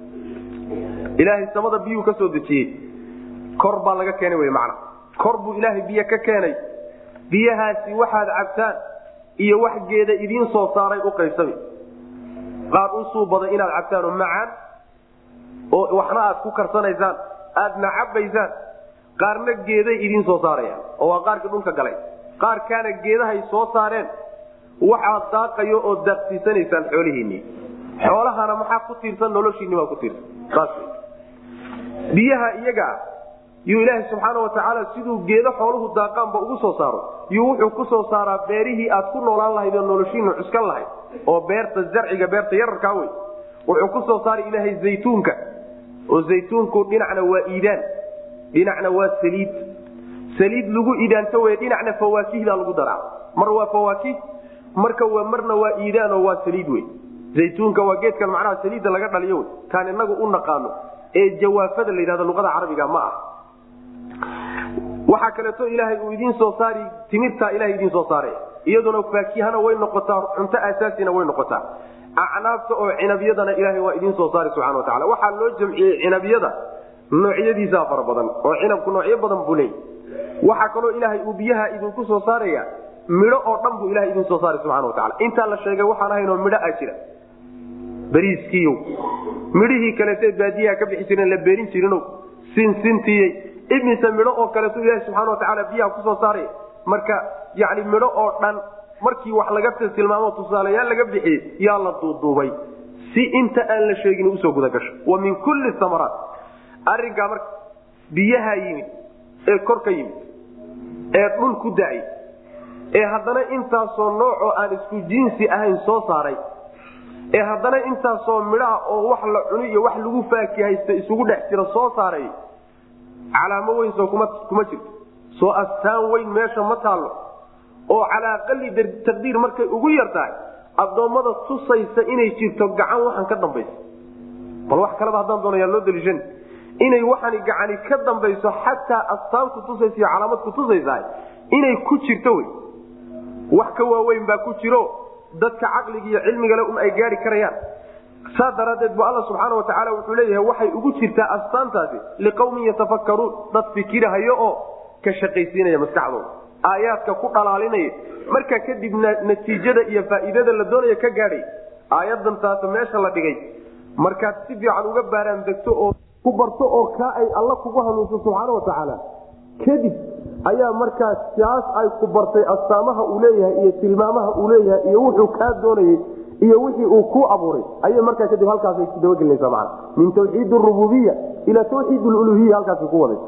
ilaahay samada biyuu ka soo dejiyey kor baa laga keenay wy macna kor buu ilaahay biyo ka keenay biyahaasi waxaad cabtaan iyo wax geeda idiin soo saaray u qaybsami qaar u suubada inaad cabtaan oo macaan oo waxna aad ku karsanaysaan aadna cabbaysaan qaarna geeday idiin soo saarayaan oo waa qaarkii dhulka galay qaarkaana geedahay soo saareen waxaad daaqayo oo daaqsiisanaysaan xoolihiinii xoolahana maxaa ku tiirsan noloshiinni baa ku tiirsan saas biyaha iyagaa yuu ilaaha subxaana watacaala siduu geedo xooluhu daaqaanba ugu soo saaro yuu wuxuu ku soo saaraa beerihii aad ku noolaan lahayd oo noloshiina cuskan lahayd oo beerta zarciga beerta yararkaa wey wuxuu ku soo saara ilaahay zaytuunka oo zaytuunku dhinacna waa iidaan dhinacna waa saliid saliid lagu iidaanto wey dhinacna fawaakihdaa lagu daraa mar waa fawaakih marka waa marna waa iidaan oo waa saliid wey zaytuunka waa geedkan macnaha saliidda laga dhaliyo wey kaan inagu u naqaano ee jawaafada la yidhahdo luqada carabiga ma ah waxaa kaleeto ilaahay uu idiin soo saari timirtaa ilahay idiin soo saare iyaduna faakihana way noqotaa cunto asaasina way noqotaa acnaabta oo cinabyadana ilaahay waa idiin soo saari subxana watacala waxaa loo jamciyey cinabyada noocyadiisaa fara badan oo cinabku noocyo badan buu leey waxaa kaloo ilaahay uu biyaha idinku soo saaraya midho oo dhan buu ilahay idin soo saari subxana watacala intaa la sheegay waxaan ahaynoo midho a jira bariiskiiyo midhihii kaleete baadiyaha ka bixi jireen la beerin jirino sinsintiyey imise midho oo kaleeto ilahi subxana watacaala biyaha kusoo saaraya marka yani midho oo dhan markii wax laga tilmaamo tusaalayaal laga bixiyey yaa la duuduubay si inta aan la sheegin usoo guda gasho wa min kulli samaraat arinkaa marka biyaha yimid ee kor ka yimid ee dhul ku da-ay ee haddana intaasoo noocoo aan isku jinsi ahayn soo saaray ee haddana intaasoo midhaha oo wax la cuni iyo wax lagu faakihaysta isugu dhex jira soo saaray calaamo weyn soo kuma kuma jirto soo astaan weyn meesha ma taallo oo calaa aqali taqdiir markay ugu yar tahay addoommada tusaysa inay jirto gacan waxaan ka dambaysa bal wax kaleba haddaan doonaya loo daliishan inay waxani gacani ka dambayso xataa astaan ku tusaysa iyo calaamad ku tusaysa inay ku jirto wey wax ka waaweyn baa ku jiro dadka caqliga iyo cilmigale un ay gaari karayaan saa daraadeed bu alla subxaana watacaala wuxuu leeyahay waxay ugu jirtaa astaantaasi liqawmin yatafakkaruun dad fikirahayo oo ka shaqaysiinaya maskaxdooda aayaadka ku dhalaalinaya markaa kadibna natiijada iyo faa'iidada la doonaya ka gaadhay aayadan taas meesha la dhigay markaad si fiican uga baaraan degto oo ku barto oo kaa ay alla kugu hanuunso subxaana watacaala kadib ayaa markaas kaas ay ku bartay astaamaha uu leeyahay iyo tilmaamaha uu leeyahay iyo wuxuu kaa doonayey iyo wixii uu ku abuuray ayay markaa kadib halkaasay dabagelinaysa man min tawxiid rububiya ila tawxiid luluhiya halkaasay ku wadaysa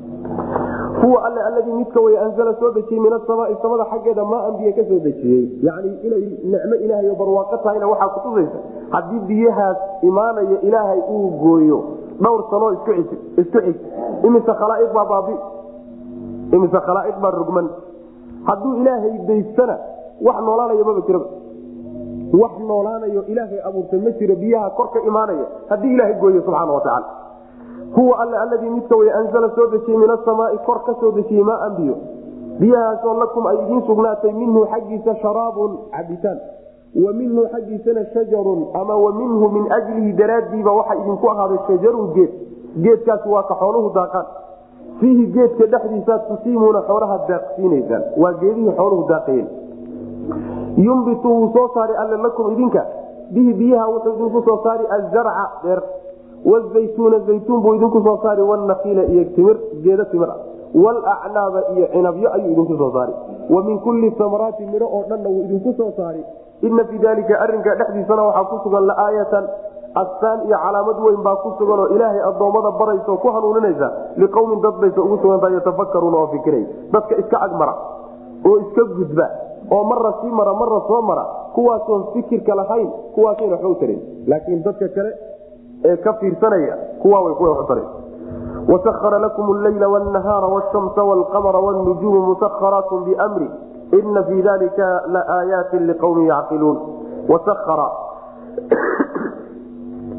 huwa alle alladii midka way anzala soo dejiyey min asamaai samada xaggeeda maa an biyo ka soo dejiyey yani inay nicmo ilaahay oo barwaaqo tahayna waxaa kutusaysa haddii biyahaas imaanaya ilaahay uu gooyo dhowr sanoo isku xig imise khalaa'iq baa baabi imise khalaa'iq baa rugman hadduu ilaahay daystana wax noolaanaya maba jiraba wax noolaanayo ilaahay abuurtay ma jiro biyaha kor ka imaanaya haddii ilaahay gooyo subxaana watacaala huwa alle alladii midka way anzala soo dejiyey min asamaai kor ka soo dejiyey maaan biyo biyahaasoo lakum ay idiin sugnaatay minhu xaggiisa sharaabun cabitaan wa minhu xaggiisana shajarun ama wa minhu min ajlihi daraaddiiba waxa idinku ahaaday shajarun geed geedkaasi waa ka xooluhu daaqaan fiihi geedka dhexdiisaad tusiimuuna xoolaha daaqsiinaysaan waa geedihii xooluhu daaqayeen yumbitu wuu soo saari alle lakum idinka bihi biyaha wuxuu idinku soo saari azarca beer wazaytuuna zaytuun buu idinku soo saari wanakiila iyo timir geedo timir ah walacnaaba iyo cinabyo ayuu idinku soo saari wa min kulli samaraati midho oo dhanna wuu idinku soo saari ina fii dalika arinka dhexdiisana waxaa ku sugan laaayatan astaan iyo calaamad weyn baa ku sugan oo ilaahay addoommada baraysa oo ku hanuuninaysa liqowmin dad baysa ugu sugantaha yatafakaruuna oo fikiray dadka iska agmara oo iska gudba oo marra sii mara marra soo mara kuwaasoon fikirka lahayn kuwaasayna waxba u tarin laakiin dadka kale ee ka fiirsanaya kuwa way kuwa waxu taran wasahara lakum alleyla wnahaara wshamsa wlqamara wnujuumu musaharaat bimri ina fii dalika laaayaati liqawmin yacqiluun wasahara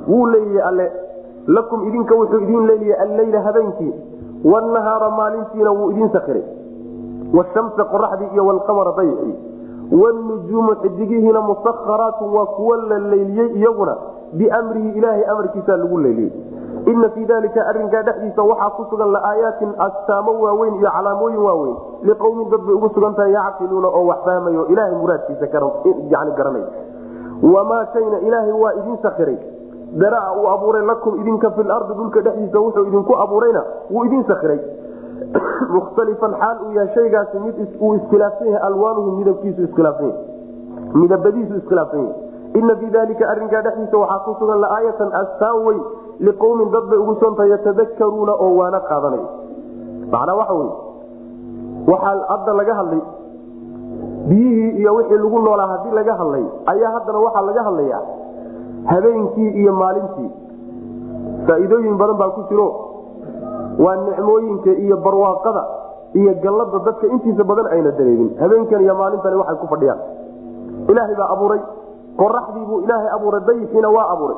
wuu leeyahay alle lakum idinka wuxuu idin leeyahay alleyla habeenkii wnahaara maalintiina wuu idin sakiray washamsa qoraxdii iyo wlqamara daycii wnujuumu xidigihiina musaharaatu waa kuwa la leyliyey iyaguna biamrihi ilaahay amarkiisa lagu leyliyey ina fii dalika arinkaa dhexdiisa waxaa ku sugan laaayaatin astaamo waaweyn iyo calaamooyin waaweyn liqowmin dad bay ugu sugan tahay yacqiluuna oo wax fahmayo ilahay muraadkiisa garanay wamaa shayna ilaahay waa idin sakiray daraa uu abuuray lakum idinka fi lardi dhulka dhexdiisa wuxuu idinku abuurayna wuu idin sakiray mukhtalifan xaal uu yahay shaygaasi mid uu iskhilaafsan yahay alwaanuhu midabkiisu iskhilaafsan yahay midabadiisu iskhilaafsan yahay ina fii dalika arinkaa dhexdiisa waxaa ku sugan laaayatan astaan weyn liqowmin dad bay ugu soontahay yatadakaruuna oo waana qaadanaya macnaa waxa wey waxaa hadda laga hadlay biyihii iyo wixii lagu noolaa haddii laga hadlay ayaa haddana waxaa laga hadlayaa habeenkii iyo maalintii faa'iidooyin badan baa ku jiro waa nicmooyinka iyo barwaaqada iyo gallada dadka intiisa badan ayna dareemin habeenkan iyo maalintani waxay ku fadhiyaan ilaahay baa abuuray qoraxdiibuu ilaahay abuuray dayixiina waa abuuray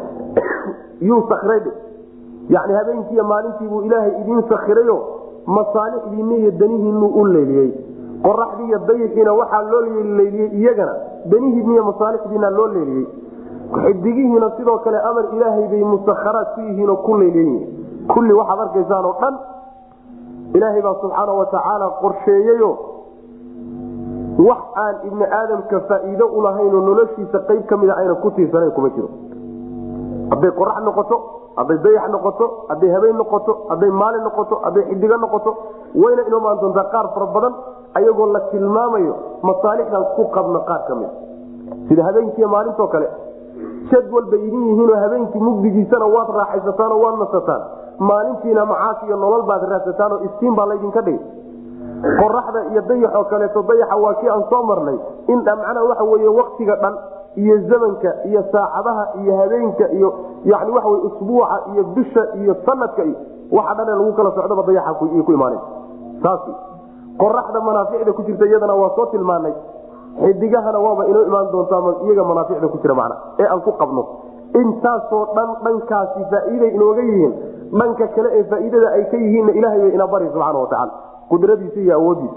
yuu sakray yani habeenkiiyo maalintiibuu ilaahay idiin sakirayo masaalixdiinna iyo danihiinu u leeliyey qoraxdii iyo dayixiina waxaa loo leeliyey iyagana danihiinna iyo masaalixdiina loo leeliyey xidigihiina sidoo kale amar ilaahay bay musakharaad ku yihiinoo ku leeliyiin kulli waxaad arkaysaan oo dhan ilaahay baa subxaana watacaala qorsheeyeyo wax aan ibni aadamka faa'iido ulahaynoo noloshiisa qayb ka mida ayna ku tiirsanayn kuma jiro hadday qorax noqoto hadday dayax noqoto hadday habeen noqoto hadday maalin noqoto hadday xidigo noqoto wayna inoo maan doontaa qaar fara badan ayagoo la tilmaamayo masaalixdan ku qabno qaar ka mida sida habeenkiiy maalintoo kale jadwal bay idin yihiinoo habeenkii mugdigiisana waad raaxaysataan oo waad nasataan maalintiina macaash iyo nolol baad raadsataan oo istiin baa laydinka dhigay qoraxda iyo dayaxoo kaleeto dayaxa waa kii aan soo marnay in macnaha waxa weye waktiga dhan iyo zamanka iyo saacadaha iyo habeenka iyo yani waxa wey usbuuca iyo bisha iyo sanadka iyo waxa dhan lagu kala socdaba dayaxa ku imaanay saas qoraxda manaaficda ku jirta iyadana waa soo tilmaanay xidigahana waaba inoo imaan doontaa iyaga manaaficda ku jira macna ee aan ku qabno intaasoo dhan dhankaasi faa'iiday inooga yihiin dhanka kale ee faa'iidada ay ka yihiinna ilahay bay ina bari subxaana watacaala qudradiisa iyo awoodiisa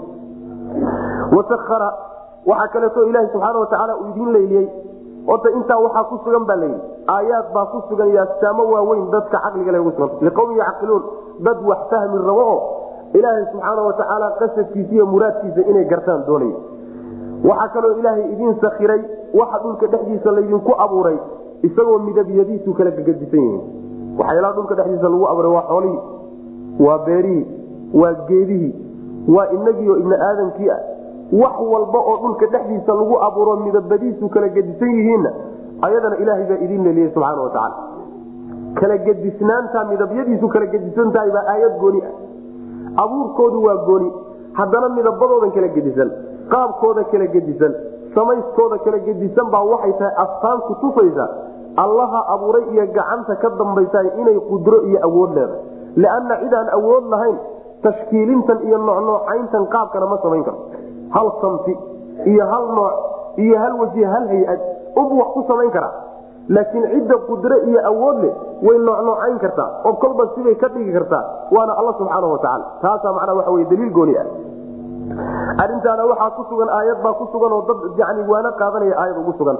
wasahara waxaa kaleeto ilaahi subxaana watacaala uu idiin leyliyey horta intaa waxaa ku sugan baa layidhi aayaad baa ku sugan iyo astaamo waaweyn dadka caqliga le ugu sugan liqowmin yacqiluun dad wax fahmi rabo oo ilaahay subxaana watacaala qasadkiisa iyo muraadkiisa inay gartaan doonaya waxaa kaloo ilaahay idiin sakiray waxa dhulka dhexdiisa laydinku abuuray isagoo midabyadiisu kala gegadisan yihiin waxyaalaha dhulka dhexdiisa lagu abuuray waa xoolihii waa beerihii waa geedihii waa inagiio ibni aadamkii ah wax walba oo dhulka dhexdiisa lagu abuuro midabadiisu kala gedisan yihiinna ayadana ilaahay baa idiin leliyey subxaana watacaala kala gedisnaanta midabyadiisu kala gedisan tahay baa aayad gooni ah abuurkoodu waa gooni haddana midabadoodan kala gedisan qaabkooda kala gedisan samayskooda kala gedisan baa waxay tahay astaan ku tufaysa allaha abuuray iyo gacanta ka dambaysa inay qudro iyo awood leedahay lianna cidaan awood lahayn tashkiilintan iyo noocnoocayntan qaabkana ma samayn karo hal samti iyo hal nooc iyo hal waji hal hay-ad ubu wax ku samayn karaa laakiin cidda qudro iyo awood leh way noocnoocayn kartaa oo kolba sibay ka dhigi kartaa waana alla subxaana watacaala taasaa macnaa waxa wey daliil gooni ah arintaana waxaa ku sugan aayad baa ku sugan oo dad yani waana qaadanaya aayad ugu sugan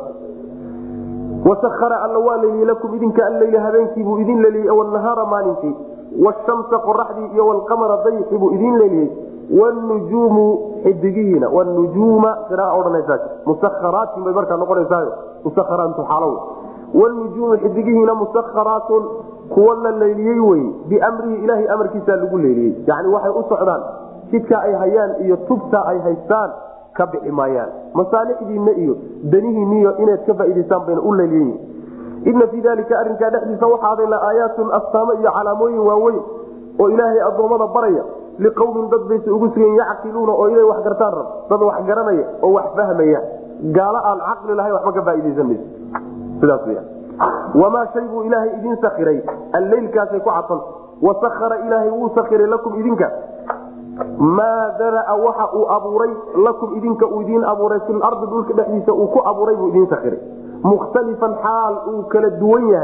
wasahara alla waa leliyey lakum idinka alleyla habeenkiibuu idin leliyey wnahaara maalintii washamsa qoraxdii iyo wlqamara dayxii buu idin leliyey wnujuumu xidigihiina wnujuuma qiraa odhanaysaa musakharaatin bay markaa noqonaysaayo musakharaantu xaalow wnujuumu xidigihiina musakharaatun kuwa la leeliyey wey biamrihi ilaahay amarkiisaa lagu leeliyey yani waxay u socdaan jidka ay hayaan iyo tubta ay haystaan ka bixi maayaan masaalixdiinna iyo danihiinniyo inaad ka faa'idaystaan bayna u leeliyiin ina fii dalika arrinkaa dhexdiisa waxaaday la aayaatun astaamo iyo calaamooyin waaweyn oo ilaahay addoommada baraya liqowmin dad bayse ugu sugan yacqiluuna oo inay wax gartaan rab dad wax garanaya oo wax fahmaya gaalo aan caqli lahayn waxba ka faa'idaysan mayso sidaas wya wamaa shay buu ilaahay idiin sakiray alleylkaasay ku cadfanta wasahara ilaahay wuu sakiray lakum idinka maa daraa waxa uu abuuray lakum idinka uu idiin abuuray filardi dhulka dhexdiisa uu ku abuuray buu idiin sakiray mukhtalifan xaal uu kala duwan yahay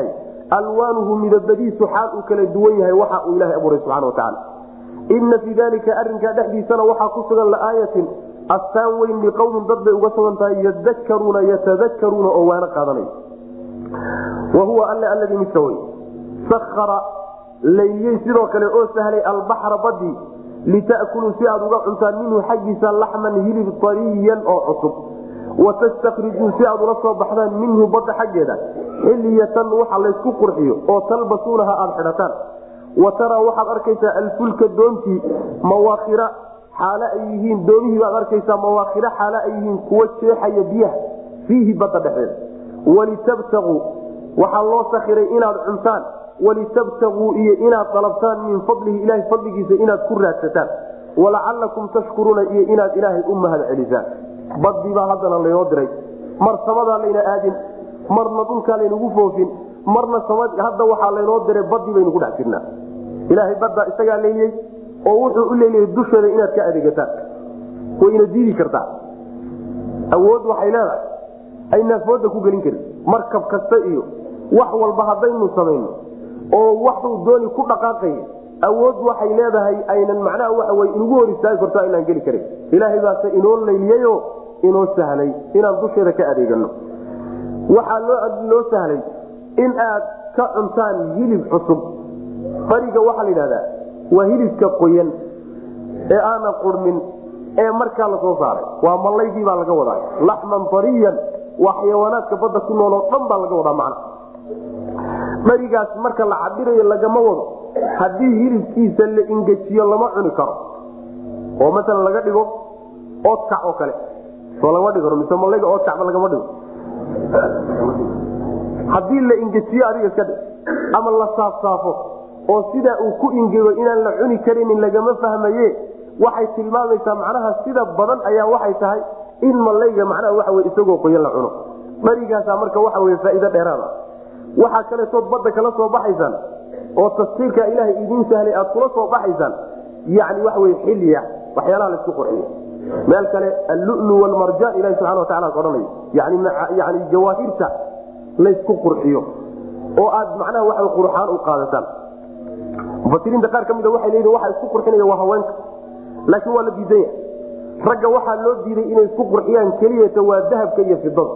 alwaanuhu midabadiisu xaal uu kala duwan yahay waxa uu ilahay abuuray subxana watacaala ina fii dalika arinkaa dhexdiisana waxaa ku sugan laaayatin astaan weyn liqowmin dad bay uga sugan tahay yadakaruuna yatadakaruuna oo waana qaadanay wa huwa alle alladii midka wey sakara layliyey sidoo kale oo sahlay albaxra badii lita'kuluu si aad uga cuntaan minhu xaggiisa laxman hilib ariyan oo cusub watastakrijuu si aad ula soo baxdaan minhu badda xaggeeda xiliyatan waxa laysku qurxiyo oo talbasuunaha aada xidhataan wa taraa waxaad arkaysaa alfulka doontii mawaakhira xaale ay yihiin doomihii baad arkaysaa mawaakhira xaale ay yihiin kuwa jeexaya biyaha fiihi badda dhexeeda walitabtaguu waxaa loo sakiray inaad cuntaan walitabtaguu iyo inaad dalabtaan min fadlihi ilahay fadligiisa inaad ku raadsataan walacalakum tashkuruuna iyo inaad ilaahay u mahad celisaan badii baa haddana laynoo diray mar samadaa layna aadin marna dhulkaa laynagu foofin marna hadda waxaa laynoo diray badii baynu ku dhex jirnaa ilaahay baddaa isagaa leyliyey oo wuxuu u leeliyay dusheeda inaad ka adeegataan wayna diidi kartaa awood waxay leedahay aynaan fooda ku gelin karin markab kasta iyo wax walba haddaynu samayno oo waxuu dooni ku dhaqaaqaya awood waxay leedahay aynan macnaha waa inugu hor istaagi karto aynaan geli karin ilaahay baase inoo layliyayo inoo sahlay inaan dusheeda ka adeegano waxaa loo sahlay in aad ka cuntaan hilib cusub bariga waxaa la yidhahdaa waa hilibka qoyan ee aanan qurmin ee markaa lasoo saaray waa mallaydii baa laga wadaa laxman ariyan waa xayawaanaadka badda ku nool oo dhan baa laga wadaa macna barigaas marka la cabirayo lagama wado haddii hilibkiisa la ingejiyo lama cuni karo oo maalan laga dhigo oodkac oo kale soo lama dhig mise malayga oodkacba lagama dhigo haddii la ingejiyo adiga iska dhig ama la saafsaafo oo sidaa uu ku ingego inaan la cuni karinin lagama fahmaye waxay tilmaamaysaa macnaha sida badan ayaa waxay tahay in malayga macnaha waxa wey isagoo qoyan la cuno barigaasa marka waxa wey faa'iido dheeraada waxaa kaletood badda kala soo baxaysaan oo tafsiirka ilaahay idiin sahlay aad kula soo baxaysaan yani waxa wey xilya waxyaalaha laisku qurxiyo meel kale allulu walmarjaan ilahi subxana watacala odhanayo yani jawaahirta laysku qurxiyo oo aad macnaha waa qurxaan u qaadataan mufasiriinta qaar ka mida waxay leeyihin waxa isku qurxinaya waa haweenka laakiin waa la diidan yahay ragga waxaa loo diiday inay isku qurxiyaan keliyata waa dahabka iyo fidada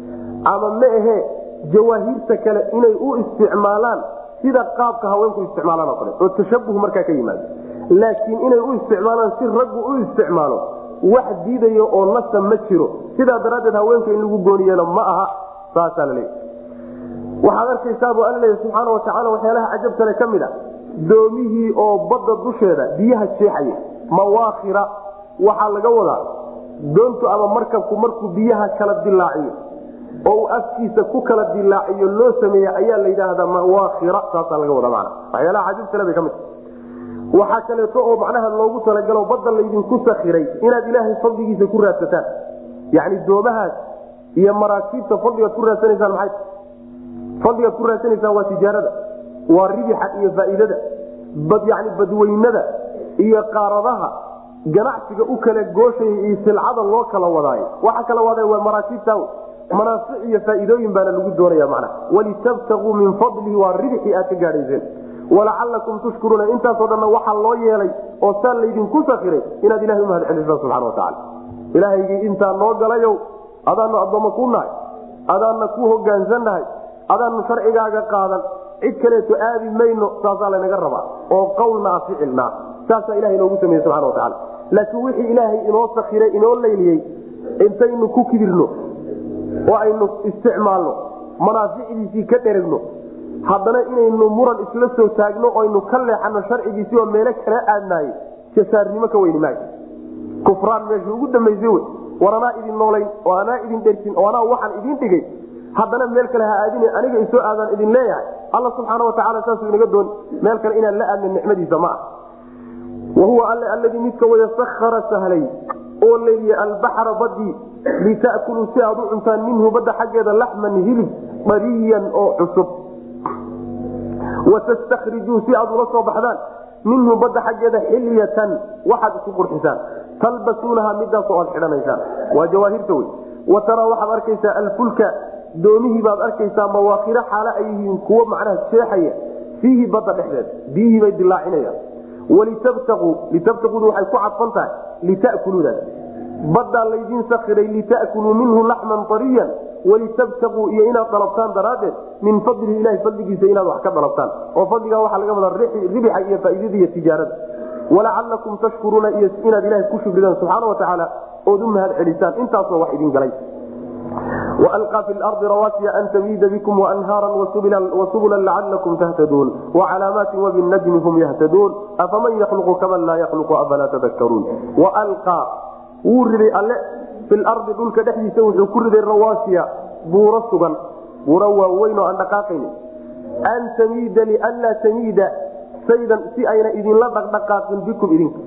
ama ma ahe jawaahirta kale inay u isticmaalaan sida qaabka haweenku isticmaalaan oo kale oo tashabuh markaa ka yimaado laakiin inay u isticmaalaan si raggu u isticmaalo wax diidayo oo nasa ma jiro sidaa daraaddeed haweenka in lagu gooniyana ma aha saasaa la leeya waxaad arkaysaabuu alla leeya subxaana watacaala waxyaalaha cajabkale ka mid a doomihii oo badda dusheeda biyaha jeexaya mawaakhira waxaa laga wadaa doontu ama markabku markuu biyaha kala dilaaciyo oo uu afkiisa ku kala dilaaciyo loo sameeya ayaa la yidhaahdaa mawaakhira saasaa laga wadaa mana waxyaalaha cajabkale bay ka mid waxaa kaleeto oo macnaha loogu talagalo badda laydinku sakiray inaad ilaahay fadligiisa ku raadsataan yacni doomahaas iyo maraakiibta fadligaad ku raadsanaysaan maxay fadligaad ku raadsanaysaan waa tijaarada waa ribixa iyo faa'iidada bad yani badweynada iyo qaaradaha ganacsiga u kala gooshaya iyo silcada loo kala wadaayo waxa kala waday waa maraakiibta manaafic iyo faa'iidooyin baana lagu doonaya macnaha walitabtaguu min fadlihi waa ribxii aad ka gaadhayseen walacalakum tushkuruuna intaasoo dhanna waxaa loo yeelay oo saa laydinku sakiray inaad ilahay umahad celisaan subxana watacaala ilaahaygii intaa noo galayow adaanu addoommo ku nahay adaanna ku hogaansannahay adaanu sharcigaaga qaadan cid kaleeto aadi mayno saasaa laynaga rabaa oo qawlna a ficilnaa saasaa ilahay inoogu sameyey subxana watacaala laakiin wixii ilaahay inoo sakiray inoo layliyey intaynu ku kibirno oo aynu isticmaalno manaaficdiisii ka dheragno haddana inaynu muran isla soo taagno oynu ka leexano sharcigiisii oo meelo kala aadnaayo jasaarnimo ka weyni maag kufraan meesha ugu dambaysay wey war anaa idin noolayn oo anaa idin dhersin oo anaa waxaan idin dhigay haddana meel kale ha aadin aniga isoo aadaan idin leeyahay alla subxaana watacaala saasuu inaga doon meel kale inaan la aadna nicmadiisa ma ah wahuwa alle alladii midka waya sakara sahlay oo leeliye albaxra badii lita'kuluu si aad u cuntaan minhu badda xaggeeda laxman hilib bariyan oo cusub watastakrijuu si aad ula soo baxdaan minhu badda xaggeeda xilyatan waxaad isu qurxisaan talbasuunaha midaasoo aad xidhanaysaan waa jawaahirta wey wa taraa waxaad arkaysaa alfulka doomihii baad arkaysaa mawaakhiro xaalo ay yihiin kuwo macnaha jeexaya fiihi badda dhexdeed biyihii bay dilaacinayaan walitabtaquu litabtaquudu waxay ku cadfan tahay lita'kuluudaas baddaa laydiin sakiray lita'kuluu minhu laxman ariyan walitabtaquu iyo inaad dalabtaan daraaddeed min fadlihi ilahi fadligiisa inaad wax ka dalabtaan oo fadligaa waxaa laga wadaa ribixa iyo faaidada iyo tijaarada walacalakum tashkuruuna iyo inaad ilahay ku shukridaan subxaana watacaala ood u mahad celisaan intaasoo wax idin galay walqaa fi lardi rawaasiya an tamiida bikum waanhaara wasubula lacalakum tahtaduun wacalaamaati wabinajmi hum yahtaduun afaman yakhluqu kaman laa yakhluqu afalaa tadakaruun walqaa wuu riday alle fi lardi dhulka dhexdiisa wuxuu ku riday rawaasiya buuro sugan buuro waaweyn oo aan dhaqaaqayni an tamiida lianlaa tamiida saydan si ayna idinla dhaqdhaqaaqin bikum idinka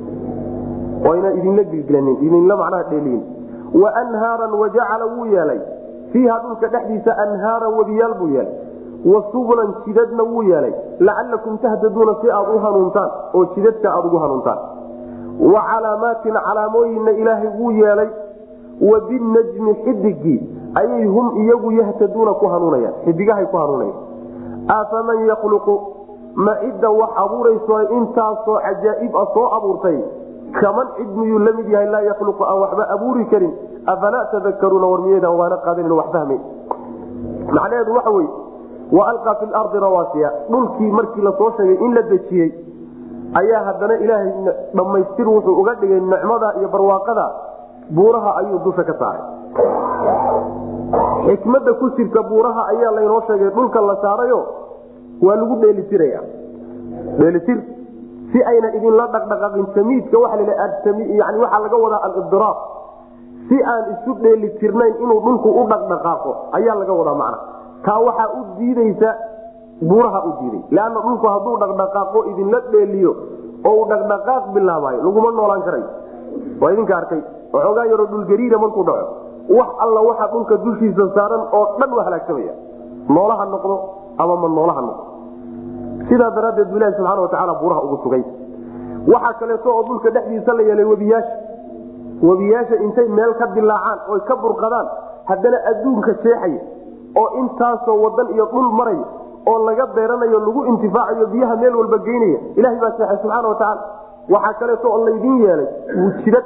oyna idinla gilgilanin idinla macnaha dheeliyin waanhaaran wajacala wuu yeelay fiiha dhulka dhexdiisa anhaaran webiyaal buu yeelay wa subulan jidadna wuu yeelay lacalakum tahtaduuna si aad u hanuuntaan oo jidadka aad ugu hanuuntaan wa calaamaatin calaamooyinna ilaahay wuu yeelay wa binajmi xidigii ayay hum iyagu yahtaduuna ku hanuunayaan xidigahay ku hanuunayaan afaman yakhluqu ma cidda wax abuurayso intaasoo cajaa'ib a soo abuurtay kaman cid miyuu la mid yahay laa yakhluqu aan waxba abuuri karin afalaa tadakaruuna war miyaydaan waana qaadanin wax fahmay macnaheedu waxa wey wa alqaa fi lardi rawaasiya dhulkii markii lasoo sheegay in la dejiyey ayaa haddana ilaahay dhammaystir wuxuu uga dhigay nicmada iyo barwaaqada buuraha ayuu dusha ka saaray xikmada ku jirta buuraha ayaa laynoo sheegay dhulka la saarayo waa lagu dheelitiraya dheelitir si ayna idinla dhaqdhaqaaqin tamiidka waa yani waxaa laga wadaa alibdiraab si aan isu dheeli tirnayn inuu dhulku u dhaqdhaqaaqo ayaa laga wadaa macna taa waxaa u diideysa buuraha u diiday leanna dhulku hadduu dhaqdhaqaaqo idinla dheeliyo oo uu dhaqdhaqaaq bilaabaayo laguma noolaan karayo waa idinka arkay waxoogaa yaroo dhulgariira markuu dhaco wax alla waxa dhulka dushiisa saaran oo dhan waa halaagsamaya noolaha noqdo ama ma noolaha noqdo sidaa daraaddeed bu ilahi subxana watacaala buuraha ugu sugay waxaa kaleeto oo dhulka dhexdiisa la yeelay webiyaasha webiyaasha intay meel ka dilaacaan oy ka burqadaan haddana adduunka jeexaya oo intaasoo wadan iyo dhul maraya oo laga beeranayo lagu intifaacayo biyaha meel walba geynaya ilahay baa seexay subxaana watacaala waxaa kaleeto oo laydin yeelay jidad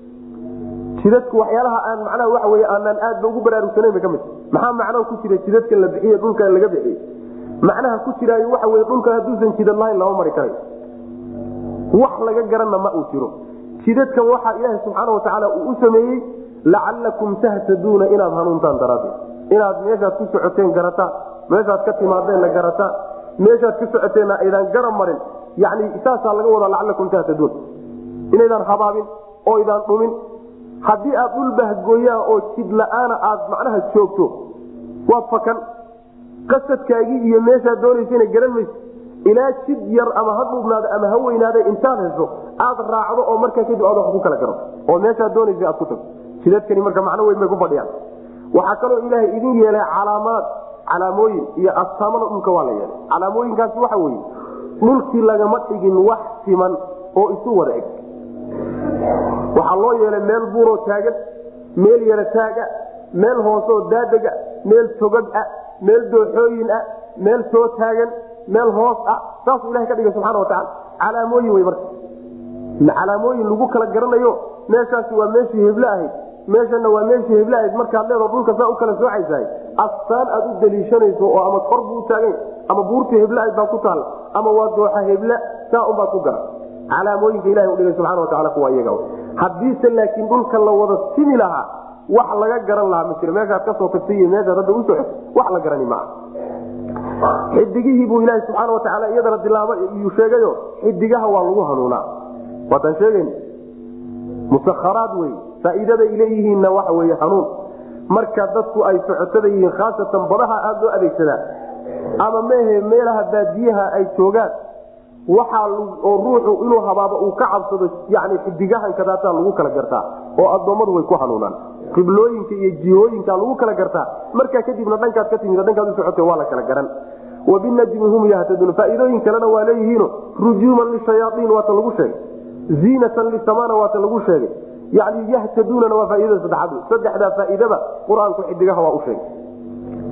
jidadku waxyaalaha aan macnaha waxa wey aanaan aadba ugu baraarugsanayn ba ka mid maxaa macnaha ku jira jidadka la bixiye dhulka laga bixiyey macnaha ku jiraayo waxa wey dhulka hadduusan jidad lahayn lama mari karayo wax laga garanna ma uu jiro jidadkan waxaa ilaaha subxaana watacaala uu u sameeyey lacalakum tahtaduuna inaad hanuuntaan daraaddeed inaad meeshaad ku socoteen garataan meeshaad ka timaadeenna garataan meeshaad ka socoteenna aydaan garan marin yani saasaa laga wadaa lacalakum tahtaduun inaydaan habaabin oo idaan dhumin haddii aad dhul bahgooyaa oo jid la-aana aad macnaha joogto waad fakan qasadkaagii iyo meeshaad doonaysana garan maysa ilaa jid yar ama ha dhuubnaada ama ha weynaada intaad hesho aad raacdo oo markaa kadib aad wax ku kala garo oo meeshaad doonaysa aad ku tagto jidadkani marka macno weyn bay ku fadhiyaan waxaa kaloo ilaahay idin yeelay calaamaad calaamooyin iyo astaamada dhulka waa la yeelay calaamooyinkaasi waxa weye dhulkii lagama dhigin wax siman oo isu wada eg waxaa loo yeelay meel buuroo taagan meel yara taaga meel hoosoo daadega meel togag ah meel dooxooyin ah meel soo taagan meel hoos ah saasuu ilahay ka dhigay subxana watacaala calaamooyin wey marka calaamooyin lagu kala garanayo meeshaasi waa meeshii heblo ahayd meeshana waa meeshii heblo ahayd markaad leedo dhulka saa u kala soocaysahay astaan aad u daliishanayso oo ama kor buu taagayn ama buurtii heblo ahayd baa ku taalla ama waa dooxa hebla saa unbaad ku gara calaamooyinka ilahay udhigay subxana watacala kuwa iyaga haddiise laakiin dhulka la wada simi lahaa wax laga garan lahaa ma jiro meeshaad kasoo tagtay iyo meeshaad hadda u socoto wax la garani maaha xidigihii buu ilaaha subxaana watacaala iyadana dilaaba iyuu sheegayo xidigaha waa lagu hanuunaa waataan sheegayn musakharaad wey faa'iidada ay leeyihiinna waxa weeye hanuun marka dadku ay socotada yihiin khaasatan badaha aada loo adeegsadaa ama mehe meelaha baadiyaha ay joogaan waxaa oo ruuxu inuu habaabo uu ka cabsado yani xidigahankadaataa lagu kala gartaa oo addoommadu way ku hanuunaan qiblooyinka iyo jihooyinka lagu kala gartaa markaa kadibna dhankaad ka timid dhankaad u socote waa la kala garan wabinajmi hum yahtaduun faa'iidooyin kalena waa leeyihiino rujuuman lishayaaiin waata lagu sheegay ziinatan lisamana waata lagu sheegay yani yahtaduunana waa faaidada saddexaad saddexdaa faa'iidaba qur-aanku xidigaha waa u sheegay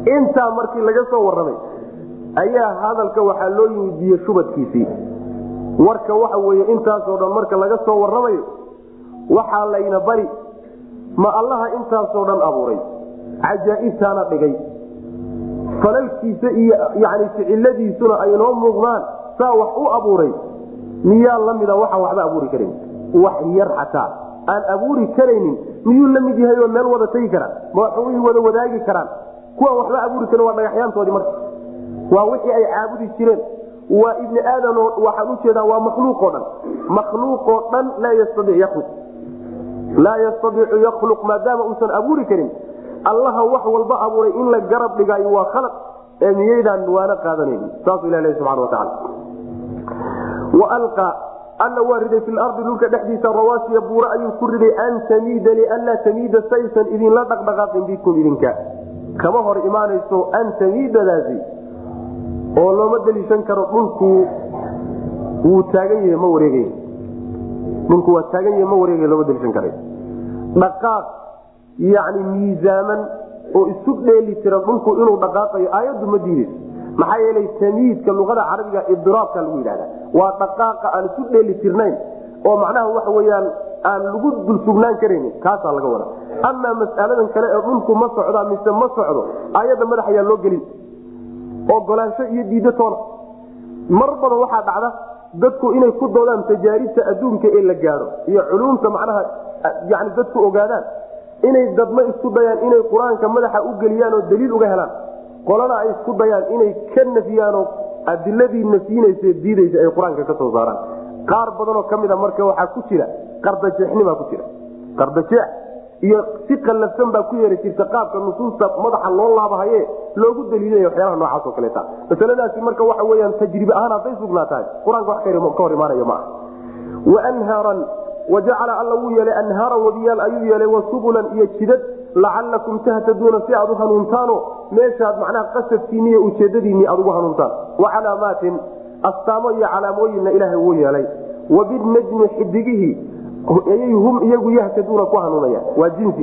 intaa markii laga soo warramay ayaa hadalka waxaa loo yimid biyo shubadkiisii warka waxa weye intaasoo dhan marka laga soo warramayo waxaa layna bari ma allaha intaasoo dhan abuuray cajaa'ibtaana dhigay falalkiisa iyo yani ficiladiisuna ay noo muuqdaan saa wax u abuuray miyaa la mida waxaan waxba abuuri karan wax yar xataa aan abuuri karaynin miyuu la mid yahay oo meel wada tegi karaan ma waxay wada wadaagi karaan kuwaan waxba abuuri karin waa dhagaxyaantoodii marka waa wixii ay caabudi jireen waa ibni aadam waxaan ujeedaa waa makhluuqoo dhan makhluuqoo dhan laa yastaiic yaluq laa yastaiicu yakhluq maadaama uusan abuuri karin allaha wax walba abuuray in la garab dhigaayo waa khalaq ee miyaydaan waana qaadanayni saasuu ilah subana wataala walqa alla waa riday fi lardi dhulka dhexdiisa rawaasiya buura ayuu ku riday an tamiida lianlaa tamiida saysan idinla dhaqdhaqaaqin bikum idinka kama hor imaanayso an tamiidadaasi oo looma daliishan karo dhulku wuu taagan yahay ma wareegay dhulku waa taagan yahay ma wareegay looma daliishan karay dhaqaaq yacni miisaaman oo isu dheeli tiran dhulku inuu dhaqaaqayo aayaddu ma diidayso maxaa yeelay tamiidka luqada carabiga idiraabka lagu yidhahda waa dhaqaaqa aan isu dheeli tirnayn oo macnaha waxa weyaan aan lagu dul sugnaan karaynin kaasaa laga wada amaa mas'aladan kale ee dhulku ma socdaa mise ma socdo aayadda madax ayaa loo gelin ogolaansho iyo diiddo toona mar badan waxaa dhacda dadku inay ku doodaan tajaaribta adduunka ee la gaadho iyo culumta macnaha yani dadku ogaadaan inay dadma isku dayaan inay qur-aanka madaxa u geliyaan oo daliil uga helaan qolana ay isku dayaan inay ka nafiyaanoo adiladii nafyinaysa diidaysa ay qur-aanka ka soo saaraan qaar badanoo ka mid a marka waxaa ku jira qardajeexnimaa ku jira qardajeex iyo si qallafsan baa ku yeeri jirta qaabka nusuusta madaxa loo laabahaye loogu daliilaya waxyaalaha noocaas oo kaleeta masaladaasi marka waxa weyaan tajribe ahaan hadday sugnaa tahay qur-aanka wax ka hor imaanayo ma ah wanhaaran wajacala alla wuu yeelay anhaaran wadiyaal ayuu yeelay wasubulan iyo jidad lacalakum tahtaduuna si aad u hanuuntaano meeshaad macnaha qasadkiini iyo ujeedadiinni aad ugu hanuuntaan wacalaamaatin astaamo iyo calaamooyinna ilaahay wuu yeelay wabinajmi xidigihii ayay hum iyagu yahtaduuna ku hanuunayaan waa jinsi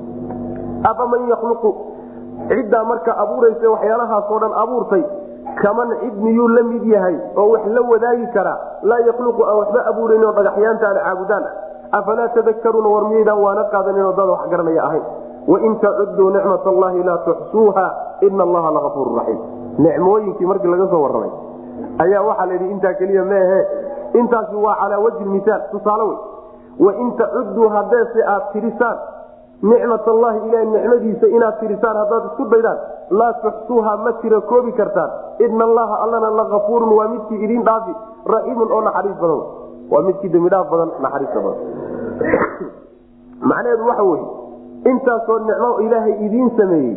afaman yakhluqu ciddaa marka abuuraysa waxyaalahaasoo dhan abuurtay kaman cid miyuu la mid yahay oo wax la wadaagi karaa laa yakhluqu aan waxba abuurayn oo dhagaxyaanta aan caabudaan afalaa tadakaruuna war miyaydaan waana qaadaninoo dad wax garanaya ahayn wain tacuduu nicmat allahi laa tuxsuuha ina allaha lagafuuru raxiim nicmooyinkii markii laga soo warramay ayaa waxaa la yidhi intaa keliya meehe intaasi waa calaa wajhi misaal tusaale wey wain tacuduu hadeese aad tirisaan nicmat allahi ilaah nicmadiisa inaad tirisaan haddaad isku daydaan laa tuxsuuha ma tira koobi kartaan ina allaha allana lagafuurun waa midkii idin dhaafi raxiimun oo naxariis badan waa midkii dembidhaaf badan naxariista badan macnaheedu waxa weye intaasoo nicmo ilaahay idiin sameeyey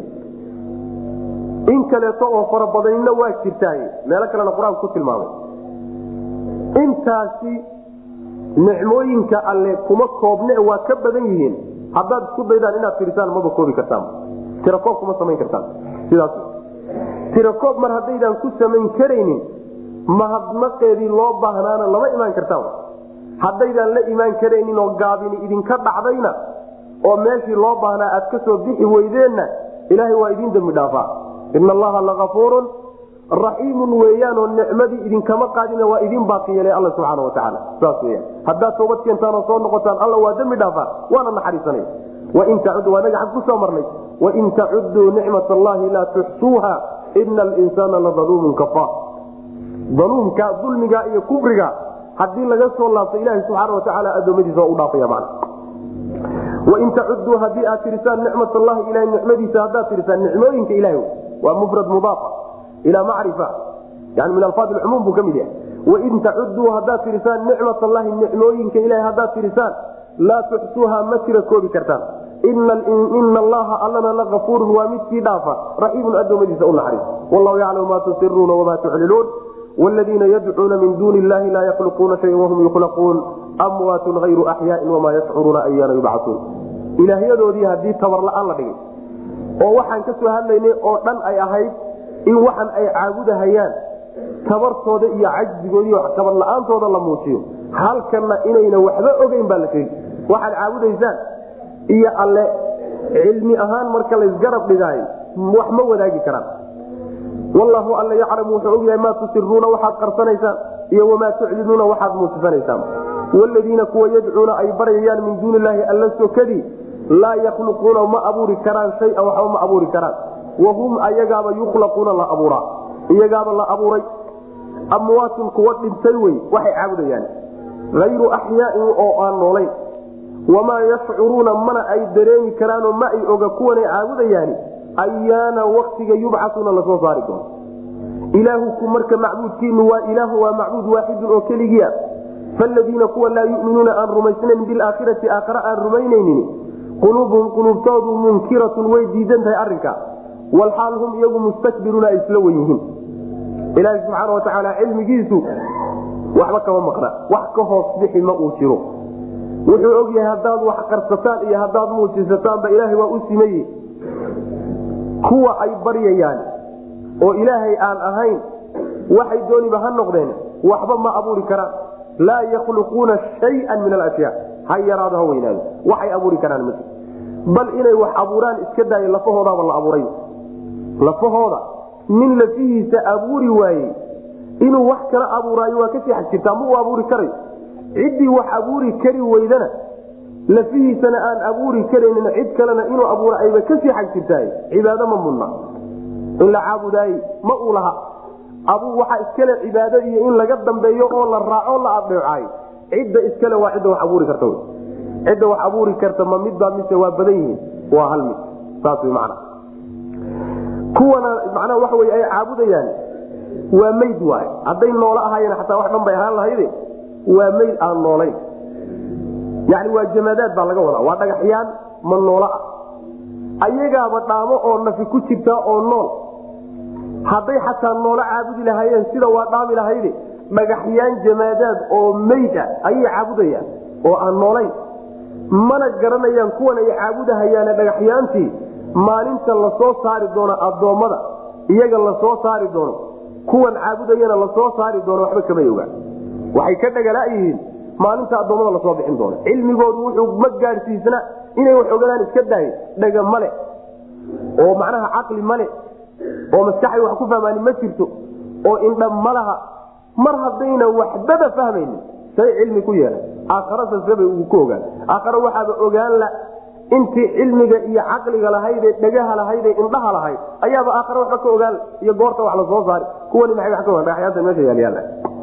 in kaleeto oo farabadanina waa jirtaay meelo kalena qur-aanku ku tilmaamay intaasi nicmooyinka alle kuma koobne waa ka badan yihiin haddaad isku daydaan inaad tirisaan maba koobi kartaan tirakoob kuma samayn kartaan sidaas tirakoob mar haddaydaan ku samayn karaynin mahadnaqeedii loo baahnaana lama imaan kartaan haddaydaan la imaan karaynin oo gaabini idinka dhacdayna oo meeshii loo baahnaa aad ka soo bixi weydeenna ilaahay waa idiin dembi dhaafaa ina allaha lagafuurun raxiimun weeyaanoo nicmadii idinkama qaadina waa idin baaqi yeelay alla subxaana watacaala saas weyaan haddaad toobad keentaan oo soo noqotaan alla waa dembi dhaafaa waana naxariisanaya wain tacud waa naga xag ku soo marnay wain tacuduu nicmat allahi laa tuxsuuha ina alinsaana ladaluumun kafaar daluumka dulmiga iyo kufriga haddii laga soo laabto ilaahi subxaana watacaala adoomadiisa waa u dhaafaya macna wain tacuduu haddii aad tirisaan nicmat allahi ilahay nicmadiisa haddaad tirisaan nicmooyinka ilahay waa mufrad mudaafa ila macrifa yani min alfaad lcumuum buu ka mid yahay wain tacuduu haddaad tirisaan nicmat allahi nicmooyinka ilahay haddaad tirisaan laa tuxsuuha ma tira koobi kartaan ina allaha allana lagafuurun waa midkii dhaafa raxiimun adoomadiisa u naxariis wallahu yaclamu ma tusiruuna wama tuclinuun wladiina yadcuuna min duuni illahi laa yakhluquuna shayan wahum yukhlaquun amwaatun hayru axyaain wamaa yashcuruuna ayaana yubcauun ilaahyadoodii haddii tabar la-aan la dhigay oo waxaan ka soo hadlaynay oo dhan ay ahayd in waxan ay caabudahayaan tabartooda iyo cajzigoodi tabar la-aantooda la muujiyo halkanna inayna waxba ogeyn baa la sheegi waxaad caabudaysaan iyo alle cilmi ahaan marka laysgarab dhigaayo wax ma wadaagi karaan wallahu alla yaclamu wuxuu ogyahay maa tusiruuna waxaad qarsanaysaan iyo wamaa tuclinuuna waxaad muusifanaysaan wladiina kuwa yadcuuna ay baryayaan min duuni illaahi alla sokadii laa yakhluquuna ma abuuri karaan shaya waxba ma abuuri karaan wahum ayagaaba yukhlaquuna la abuuraa iyagaaba la abuuray amwaatun kuwa dhintay wey waxay caabudayaan hayru axyaain oo aan noolayn wamaa yashcuruuna mana ay dareemi karaanoo ma ay oga kuwanay caabudayaani ayaana waktiga yubcasuuna lasoo saari doono ilaahuku marka macbuudkiinu waa ilaahu waa macbuud waaxidun oo keligiia faladiina kuwa laa yuminuuna aan rumaysnayn bilaakhirati aakhare aan rumaynaynin quluubuhum quluubtoodu munkiratun way diidan tahay arinka walxaal hum iyagu mustakbiruuna ay isla wen yihiin ilaahi subxaana watacaala cilmigiisu waxba kama maqna wax ka hoos bixi ma uu jiro wuxuu og yahay haddaad wax qarsataan iyo haddaad muujisataanba ilaahay waa u simaye kuwa ay baryayaan oo ilaahay aan ahayn waxay dooniba ha noqdeen waxba ma abuuri karaan laa yakhluquuna shayan min alashyaa ha yaraado ha weynaado waxay abuuri karaan ma bal inay wax abuuraan iska daayo lafahoodaaba la abuuray lafahooda nin lafihiisa abuuri waayey inuu wax kala abuuraayo waa kasii xag jirtaa ma uu abuuri karayo ciddii wax abuuri kari weydana lafihiisana aan abuuri karaynin cid kalena inuu abuura ayba kasii xag jirtaay cibaado ma mudna in la caabudaayey ma uu laha abuu waxaa iskale cibaado iyo in laga dambeeyo oo la raaco la adeecaayo cidda iskale waa cidda wax abuuri karta cidda wax abuuri karta ma midbaa mise waa badan yihiin waa hal mid saas wy macna kuwana macnaha waxa wey ay caabudayaan waa mayd waay hadday noolo ahaayeen xataa wax dhan bay ahaan lahayde waa mayd aan noolayn yani waa jamaadaad baa laga wadaa waa dhagaxyaan ma noolo ah ayagaaba dhaamo oo nafi ku jirtaa oo nool hadday xataa noolo caabudi lahaayeen sida waa dhaami lahayde dhagaxyaan jamaadaad oo mayd ah ayay caabudayaan oo aan noolayn mana garanayaan kuwan ay caabudahayaane dhagaxyaantii maalinta lasoo saari doono addoommada iyaga lasoo saari doono kuwan caabudayana lasoo saari doono waxba kamay ogaan waxay ka dhagalaayihiin maalinta addoommada lasoo bixin doono cilmigoodu wuxuu ma gaadhsiisna inay wax ogadaan iska daayo dhaga male oo macnaha caqli male oo maskaxay wax ku fahmaani ma jirto oo indha malaha mar haddayna waxbaba fahmaynin say cilmi ku yeelan aakharasasebay ku ogaan aakhare waxaaba ogaan la intii cilmiga iyo caqliga lahaydee dhagaha lahaydee indhaha lahayd ayaaba aakhare waxba ka ogaan iyo goorta wax lasoo saari kuwani maay wa ka ogaan dhagaxyaanta meesha yaalyaala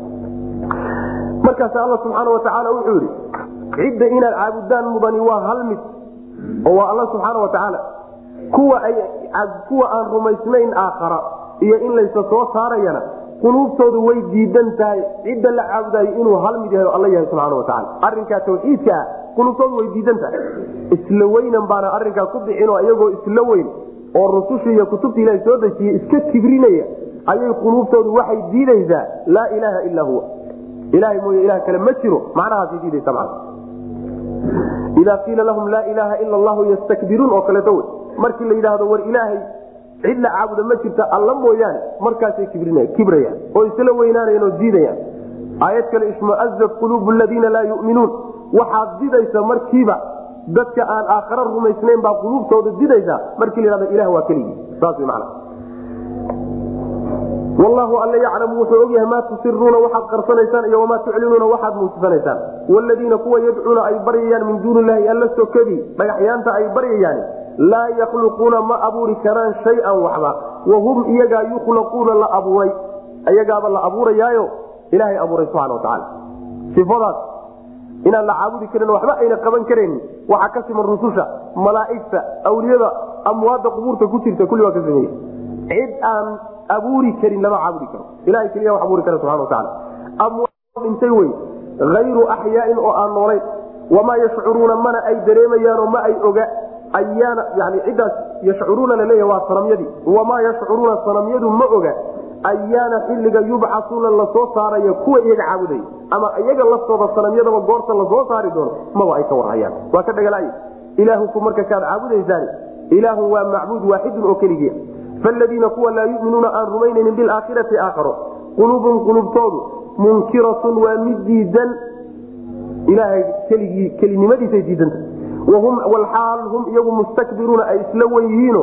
markaas alla subxaana watacaala wuxuu yidhi cidda inaad caabudaan mudani waa hal mid oo waa alla subxaana watacaala kuwa ay kuwa aan rumaysnayn aakhara iyo in laysa soo saarayana quluubtoodu way diidan tahay cidda la caabudayo inuu hal mid yahay oo alla yahay subxaana watacaala arrinkaa tawxiidka ah quluubtoodu way diidan tahay isla weynan baana arrinkaa ku bixinoo iyagoo isla weyn oo rususha iyo kutubta ilaha soo dejiyey iska kibrinaya ayay quluubtoodu waxay diidaysaa laa ilaaha ilaa huwa ilahay mooye ilah kale ma jiro macnahaasay diidaysa man idaa qiila lahum laa ilaaha ila allahu yastakbiruun oo kaleeto wey markii la yidhaahdo war ilaahay cid la caabuda ma jirta alla mooyaane markaasay kibrayaan oo isla weynaanayan oo diidayaan aayad kale ishmuazat quluubu ladiina laa yuminuun waxaad didaysa markiiba dadka aan aakhara rumaysnayn baa quluubtooda didaysa markii la yhahdo ilah waa keligii saas wy mana wallahu alla yaclamu wuxuu ogyahay maa tusiruuna waxaad qarsanaysaan iyo wamaa tuclinuuna waxaad muujisanaysaan wladiina kuwa yadcuuna ay baryayaan min duuni illahi alla sokadii dhagaxyaanta ay baryayaan laa yakhluquuna ma abuuri karaan shayan waxba wahum iyagaa yukhlaquuna la abuuray iyagaaba la abuurayaayo ilaahay abuuray subxana watacaala ifadaas inaan la caabudi karin waxba ayna qaban karayn waxaa ka siman rususha malaaigta awliyada amwaadda qubuurta ku jirta kulli waa ka sameeye cid aan abuuri karin lama caabudi karo ilahay keliya wax abuuri kara subxana watacaala amwaad dhintay wey hayru axyaain oo aan noolayn wamaa yashcuruuna mana ay dareemayaanoo ma ay oga ayaana yani ciddaas yashcuruuna laleeya waa sanamyadii wamaa yashcuruuna sanamyadu ma oga ayaana xilliga yubcasuuna lasoo saaraya kuwa iyaga caabudaya ama iyaga laftooda sanamyadaba goorta lasoo saari doono maba ay ka warhayaan waa ka dhagalay ilaahuku marka kaad caabudaysaan ilaahun waa macbuud waaxidun oo keligiia faladiina kuwa laa yuminuuna aan rumaynaynin bilaakhirati aakharo quluubum qulubtoodu munkiratun waa mid diidan ilaahay keligii kelinimadiisay diidanta wahum walxaal hum iyagu mustakbiruuna ay isla wen yihiino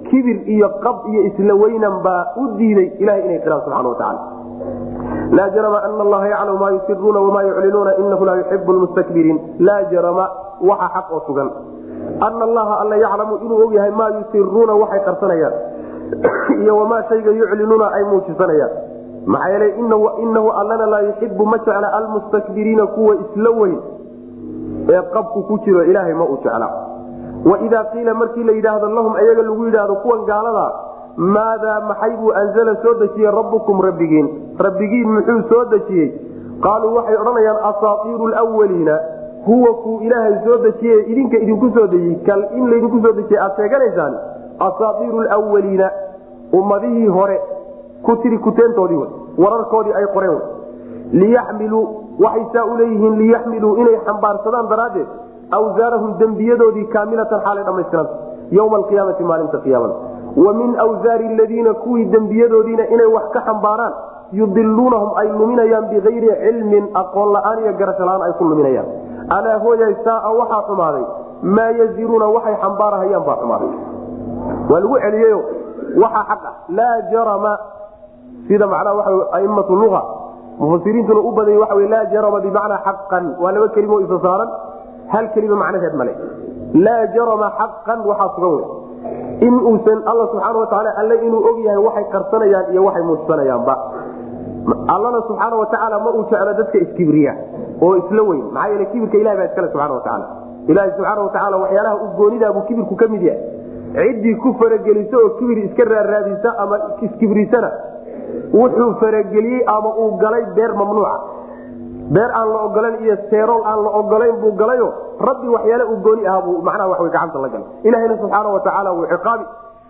kibir iyo qab iyo isla weynan baa u diiday ilahay inay qiraan subxana watacaala laa jarama ana allaha yaclamu maa yusiruuna wamaa yuclinuuna inahu laa yuxibu lmustakbiriin laa jarama waxa xaq oo sugan ana allaha alla yaclamu inuu og yahay maa yusiruuna waxay qarsanayaan iyo wamaa shayga yuclinuuna ay muujisanayaan maxaa yeelay inahu allana laa yuxibu ma jecla almustakbiriina kuwa isla weyn ee qabku ku jiro ilaahay ma uu jecla waidaa qiila markii la yidhaahdo lahum ayaga lagu yidhaahdo kuwan gaalada maadaa maxay buu anzala soo dejiyey rabbukum rabbigiin rabbigiin muxuu soo dejiyey qaaluu waxay odhanayaan asaaiiru lwaliina huwa kuu ilaahay soo dejiye idinka idinku soo dejiyey kal in laydinku soo dejiyey aad sheeganaysaan asaaiiru lwaliina ummadihii hore ku tiri kuteentoodii wararkoodii ay qoreen liyaxmiluu waxay saa u leeyihiin liyaxmiluu inay xambaarsadaan daraaddeed awsaarahum dembiyadoodii kaamilatan xaalay dhammaystiranta yowma alqiyaamati maalinta qiyaamada wa min awsaari aladiina kuwii dembiyadoodiina inay wax ka xambaaraan yudiluunahum ay luminayaan bikayri cilmin aqoon la-aan iyo garasho la-aan ay ku luminayaan alaa hooyay saaa waxaa xumaaday maa yaziruuna waxay xambaarahayaan baa xumaaday waa lagu celiyeyo waxaa xaq ah laa jarama sida macnaha waa aimatu lua mufasiriintuna u badanya waxa laa jarama bimacnaa xaqan waa laba kelimo isa saaran hal kelima macnaheed male laa jarama xaqan waxaa sugan wey in uusan alla subxaana watacaala alle inuu og yahay waxay qarsanayaan iyo waxay muujsanayaanba allana subxaana watacaala ma uu jeclo dadka iskibriya oo isla weyn maxaa yeele kibirka ilahi baa iskale subxana watacaala ilaahi subxaana watacaala waxyaalaha u goonidaabuu kibirku ka mid yahay ciddii ku farageliso oo kibir iska raaraadisa ama iskibrisana wuxuu farageliyey ama uu galay beer mamnuuca beer aan la ogolan iyo seerool aan la ogolayn buu galayo rabbi waxyaale uu gooni ahaa buu macnaha wax gacanta la galay ilahayna subxaana watacaala wuu ciqaabi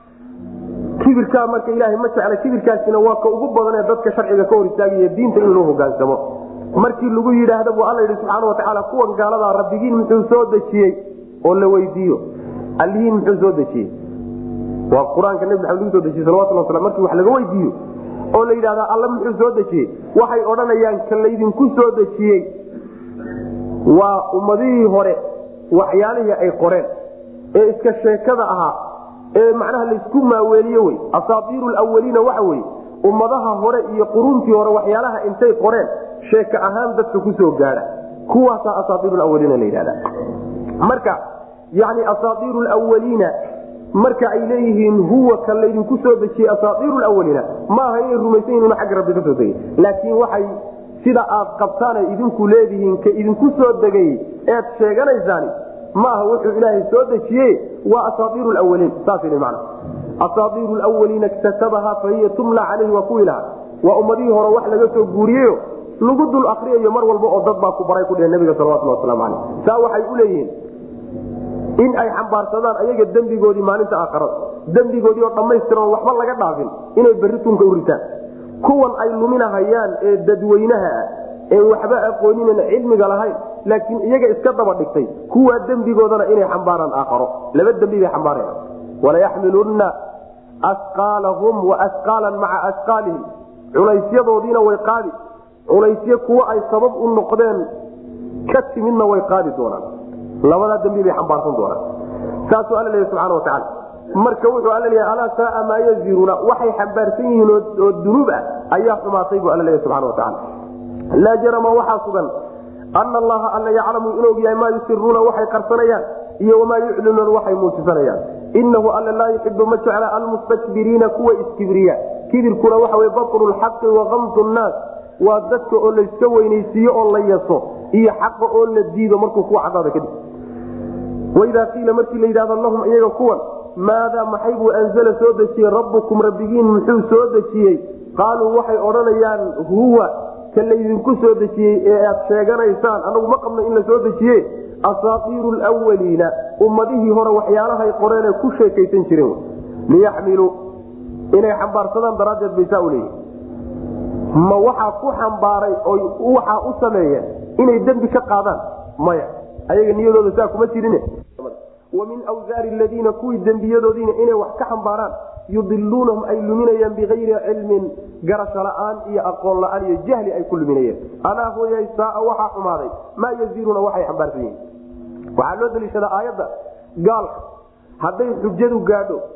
kibirkaa marka ilaahay ma jecla kibirkaasina waa ka ugu badan ee dadka sharciga ka hor istaagaya diinta in loo hogaansamo markii lagu yidhaahda buu alla yidhi subxaana watacaala kuwan gaaladaa rabbigiin muxuu soo dejiyey oo la weydiiyo allihiin muxuu soo dejiyey waa qur-aanka nebi maxamed lagu soo dejiyey salawatullah waslam markii wax laga weydiiyo oo la yidhahda alla muxuu soo dejiyey waxay odhanayaan ka laydinku soo dejiyey waa ummadihii hore waxyaalihii ay qoreen ee iska sheekada ahaa ee macnaha laysku maaweeliye wey asaatiiru lwaliina waxa weye ummadaha hore iyo quruntii hore waxyaalaha intay qoreen sheeka ahaan dadka kusoo gaadha kuwaasaa asaaiir awaliina la yidhahda marka yani asaaiiru lwaliina marka ay leeyihiin huwa ka laydinku soo dejiyey asaaiiru lwaliina maaha inay rumaysan yihin agga rabbi ka soo degay laakiin waxay sida aad qabtaanay idinku leedihiin ka idinku soo degay eed sheeganaysaani maaha wuxuu ilaahay soo dejiye waa asaaiiru lwaliin saasman asaaiiru lwaliina ktatabaha fahiya tumla caleyhi waa kuwii lahaa waa ummadihii hore wax laga soo guuriyeyo lagu dul akriyayo mar walba oo dad baa ku baray ku dheh nabiga salawatullah waslamu caleyh saa waxay u leeyihiin in ay xambaarsadaan ayaga dembigoodii maalinta aakarada dembigoodii oo dhammaystiran waxba laga dhaafin inay berri tunka u ritaan kuwan ay luminahayaan ee dadweynaha ah ee waxba aqooninen cilmiga lahayn laakiin iyaga iska daba dhigtay kuwaa dembigoodana inay xambaaraan aakharo laba dembi bay xambaaraya walayaxmilunna asqaalahum waasqaalan maca asqaalihim culaysyadoodiina way qaadi culaysyo kuwo ay sabab u noqdeen ka timidna way qaadi doonaan labadaa dambi bay xambaarsan doonaan saasuu alla leeya subxana watacaala marka wuxuu alla leeyahay alaa saaa maa yaziruuna waxay xambaarsan yihiin oo dunuub ah ayaa xumaatay buu alla leeya subxana watacaala laa jarama waxaa sugan ana allaha alla yaclamu inuu og yahay maa yusiruuna waxay qarsanayaan iyo wamaa yuclinuuna waxay muujisanayaan inahu alla laa yuxibu ma jecla almustakbiriina kuwa iskibriya kibirkuna waxa wey batru lxaqi wakamdu nnaas waa dadka oo layska weynaysiiyo oo la yaso iyo xaqa oo la diido markuu kuwa cadaada kadib waidaa qiila markii la yidhahdo lahum iyaga kuwan maadaa maxay buu anzala soo dejiyey rabbukum rabbigiin muxuu soo dejiyey qaaluu waxay odhanayaan huwa ka laydinku soo dejiyey ee aad sheeganaysaan anagu ma qabno in la soo dejiye asaaiiru lwaliina ummadihii hore waxyaalahay qoreenee ku sheekaysan jireen liyaxmiluu inay xambaarsadaan daraaddeed bay saa u leeyihin ma waxaa ku xambaaray oo waxaa u sameeyeen inay dembi ka qaadaan maya ayaga niyadooda saa kuma jirin wamin wsaari ladiina kuwii dembiyadoodiina inay wax ka xambaaraan yudiluunahum ay luminayaan bikayri cilmin garasho la-aan iyo aqoon la-aan iyo jahli ay ku luminayeen alaa hooyay saaa waxaa xumaaday maa yaziruuna waxay xambaarsan yihiin waxaa loo daliishadaa aayadda gaalka hadday xujadu gaadho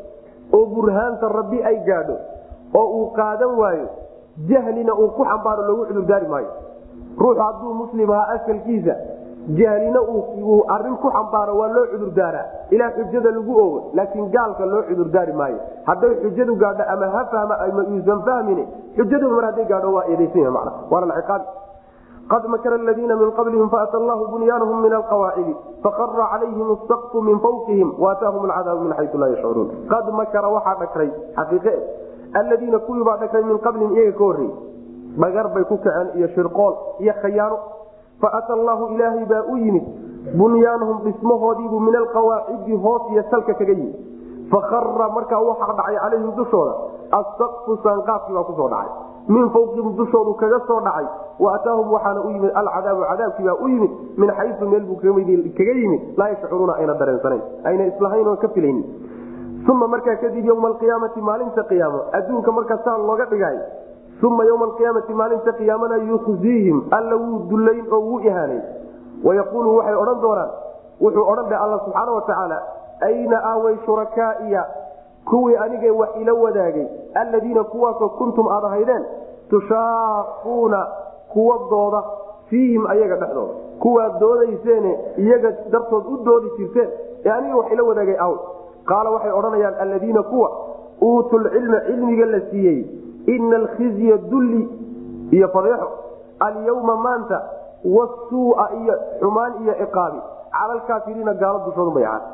oo burhaanta rabbi ay gaadho oo uu qaadan waayo jahlina uu ku xambaaro loogu cudurdaari maayo ruuxu hadduu muslim ahaa asalkiisa jahlina uu arin ku xambaaro waa loo cudurdaaraa ilaa xujada lagu ogo laakiin gaalka loo cudurdaari maayo hadday xujadu gaadho ama ha fahma ama uusan fahmin xujadu mar hadday gaadho waa eedaysan man waana ciqaabi qad makara aladiina min qablihim faata allahu bunyaanahum min alqawaacidi faqara calayhim asaqfu min fawqihim waataahum alcadaabu min xayu laa yashcuruun qad makara waxaa dhakray xaqiiqe aladiina kuwii baa dhakray min qablihim iyaga ka horreeyey dhagar bay ku kaceen iyo shirqool iyo khayaano faata allahu ilaahay baa u yimid bunyaanahum dhismahoodiibuu min alqawaacidi hoos iyo salka kaga yimid fakara markaa waxaa dhacay calayhim dushooda asaqfu saanqaafkii baa kusoo dhacay min fawqihim dushoodu kaga soo dhacay wa ataahum waxaana u yimid alcadaabu cadaabkii baa u yimid min xayu meel buu kaga yimid laa yashcuruuna ayna dareensanayn ayna islahayn oon ka filaynin uma markaa kadib yowma alqiyaamati maalinta qiyaamo adduunka markaa saa looga dhigay uma ywma alqiyaamati maalinta qiyaamana yukhziihim alla wuu dullayn oo wuu ihaanayn wayaquulu waxay odhan doonaan wuxuu odhan dhe alla subxaana watacaala ayna aaway shurakaaiya kuwii anigee wax ila wadaagay alladiina kuwaasoo kuntum aad ahaydeen tushaaquuna kuwa dooda fiihim ayaga dhexdooda kuwaad doodayseene iyaga dartood u doodi jirteen ee aniga wax ila wadaagay aw qaala waxay odhanayaan alladiina kuwa uutu lcilma cilmiga la siiyey ina alkhizya dulli iyo fadeexo alyawma maanta wasuua iyo xumaan iyo ciqaabi cala alkaafiriina gaalo dushoodu bay ahaat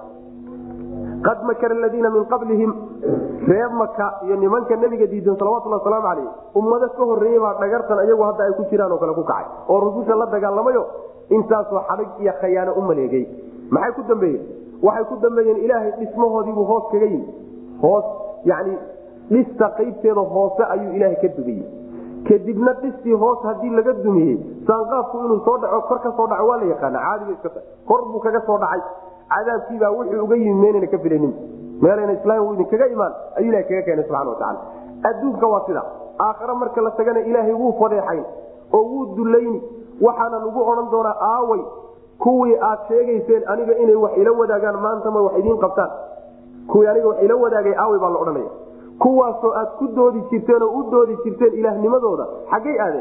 qad makara aladiina min qablihim reer maka iyo nimanka nabiga diidan salawatulli wasalaamu calayh ummado ka horreeyey baa dhagartan iyagu hadda ay ku jiraan oo kale ku kacay oo rususha la dagaalamayo intaasoo xadhig iyo khayaano u maleegay maxay ku dambeeyeen waxay ku dambeeyeen ilaahay dhismahoodiibuu hoos kaga yimi hoos yani dhista qaybteeda hoose ayuu ilaahay ka dumiyey kadibna dhistii hoos hadii laga dumiyey saanqaafku inuu soo dhaco kor ka soo dhaco waa la yaqaana caadiga iska kor buu kaga soo dhacay cadaabkiibaa wuxuu uga yimid meynayna ka filanin meelayna islaam idinkaga imaan ayuu ilahay kaga keenay subxana watacaala adduunka waa sida aakhare marka la tagana ilaahay wuu fadeexayn oo wuu dulayni waxaana lagu odhan doonaa aaway kuwii aad sheegayseen aniga inay wax ila wadaagaan maantama wax idiin qabtaan kuwii aniga wax ila wadaagay aaway baa la odhanaya kuwaasoo aad ku doodi jirteen oo u doodi jirteen ilaahnimadooda xaggay aadeen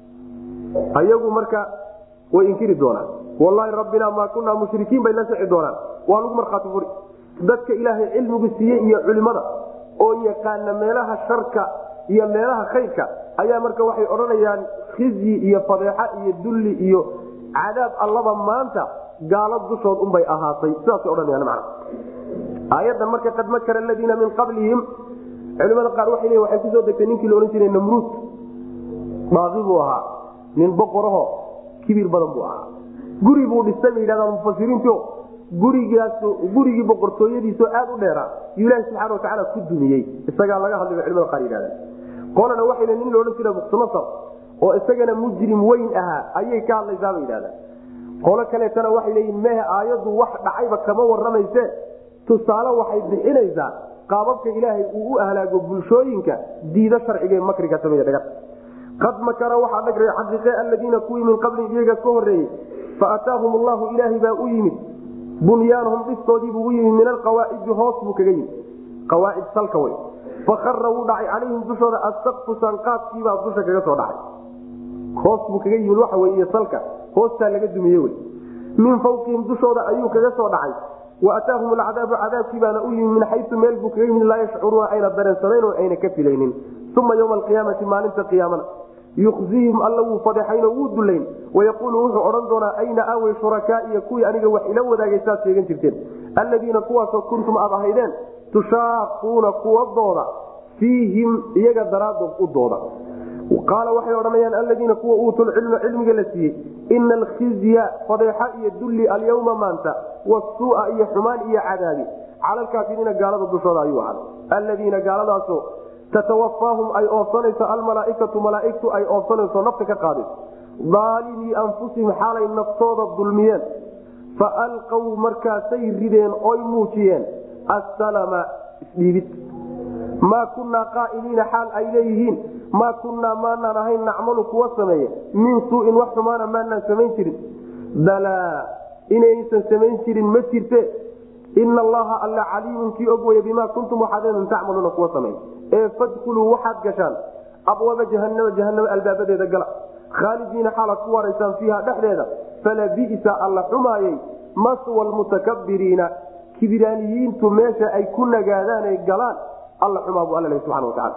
ayagu marka way inkiri doonaan wallaahi rabbinaa maa kunaa mushrikiin bay la sixi doonaan waa lagu markhaati furi dadka ilaahay cilmigu siiyey iyo culimada oo yaqaana meelaha sharka iyo meelaha khayrka ayaa marka waxay odhanayaan khizyi iyo fadeexa iyo dulli iyo cadaab allaba maanta gaalo dushood unbay ahaatay sidaasay odhanayaan macna aayadan marka qad makara aladiina min qablihim culimada qaar waxay leeyihin waxay kusoo degtay ninkii la odhan jiray namruud baaqi buu ahaa nin boqoraho kibir badan buu ahaa guri buu dhistay bay yidhahdaan mufasiriinto gurigaas gurigii boqortooyadiisoo aad u dheeraa yuu ilaahi subxana watacaala ku dumiyey isagaa laga hadlay bay culimada qaar yidhahdeen qolana waxay le nin la odhan jiray buktinasar oo isagana mujrim weyn ahaa ayay ka hadlaysaa bay yidhahdeen qolo kaleetana waxay leeyihin mehe aayaddu wax dhacayba kama warramayse tusaale waxay bixinaysaa qaababka ilaahay uu u ahlaago bulshooyinka diida sharciga makriga samey dhaga qad makara waxaa dhagray xaqiiqe aladiina kuwii min qabli iyaga ka horeeyey faataahum allahu ilaahay baa u yimid bunyaanahum dhistoodiibuu u yimid min alqawaacidi hoos buu kaga yimid qawaacid salka wey fakara wuu dhacay calayhim dushooda asaqfu sanqaadkiibaa dusha kaga soo dhacay hoos buu kaga yimid waxa wey iyo salka hoostaa laga dumiye wey min fawqihim dushooda ayuu kaga soo dhacay waataahum alcadaabu cadaabkii baana u yimid min xayu meel buu kaga yimid laa yashcuruuna ayna dareensanayn oo ayna ka filaynin uma ywma alqiyaamati maalinta qiyaamana yukhzihim alla wuu fadeexaynoo wuu dulayn wayaquulu wuxuu odhan doonaa ayna aawey shurakaaiya kuwii aniga wax ila wadaagay saad sheegan jirteen alladiina kuwaasoo kuntum aad ahaydeen tushaaquuna kuwa dooda fiihim iyaga daraadood u dooda qaala waxay odhanayaan aladiina kuwa uutul cilma cilmiga la siiyey ina alkhizya fadeexa iyo dulli alyawma maanta wasuua iyo xumaan iyo cadaabi cala alkaafiriina gaalada dushooda ayuu ahaaday alladiina gaaladaasoo tatawafaahum ay oofsanayso almalaaikatu malaaigtu ay oofsanayso nafta ka qaadayso daalimii anfusihim xaalay naftooda dulmiyeen fa alqaw markaasay rideen oy muujiyeen assalama isdhiibid maa kunaa qaa'iliina xaal ay leeyihiin maa kunnaa maanaan ahayn nacmalu kuwa sameeye min suuin wax xumaana maanaan samayn jirin balaa inaysan samayn jirin ma jirte ina allaha alla caliimun kii og weye bimaa kuntum waxaadn tacmaluuna kuwa samay ee fadkuluu waxaad gashaan abwaaba jahanama jahanama albaabadeeda gala khaalidiina xaalaad ku waraysaan fiiha dhexdeeda falabisa alla xumaayey maswa lmutakabiriina kibiraaniyiintu meesha ay ku nagaadaan ay galaan alla xumaa buu alla subana wataala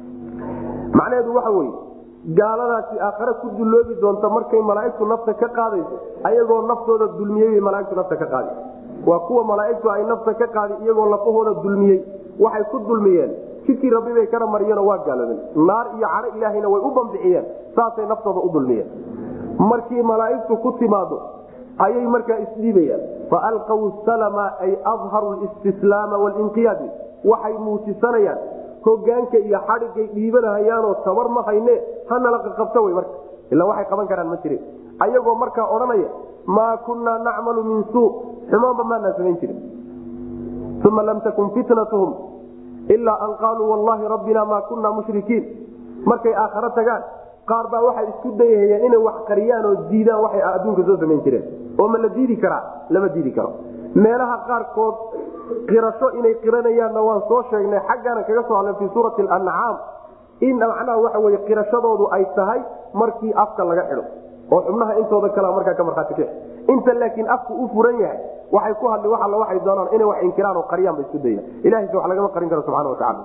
macnaheedu waxa weye gaaladaasi aakhare ku dulloobi doonta markay malaaigtu nafta ka qaadayso ayagoo naftooda dulmiyey malaaigtu nafta ka qaadi waa kuwa malaaigtu ay nafta ka qaadi iyagoo lafahooda dulmiyey waxay ku dulmiyeen jidkii rabbi bay kana mariyeenoo waa gaaloobeen naar iyo cadho ilaahayna way u bambixiyeen saasay naftooda u dulmiyeen markii malaaigtu ku timaado ayay markaa isdhiibayaan faalqaw salama ay adharu listislaama walinqiyaad waxay muujisanayaan hogaanka iyo xadhigay dhiibanahayaanoo tabar ma hayne hanala qaqabto wy marka ilaa waxay qaban karaan ma jirin ayagoo markaa odhanaya maa kunnaa nacmalu min suu xumaanba maanaan samayn jirin uma lam takun fitnatuhum ilaa an qaaluu wallahi rabbina maa kunna mushrikiin markay aakharo tagaan qaar baa waxay isku dayahayeen inay wax qariyaan oo diidaan waxay adduunka soo samayn jireen oo ma la diidi karaa lama diidi karo meelaha qaarkood qirasho inay qiranayaanna waan soo sheegnay xaggaana kaga soo hadlay fii suurati alancaam in macnaha waxa weye qirashadoodu ay tahay markii afka laga xidho oo xubnaha intooda kale markaa ka marhaati ka inta laakiin afku u furan yahay waxay ku hadli wa alla waxay doonaan inay wax inkiraan oo qariyaan ba isku dayaan ilahayse wax lagama qarin karo subxana watacaala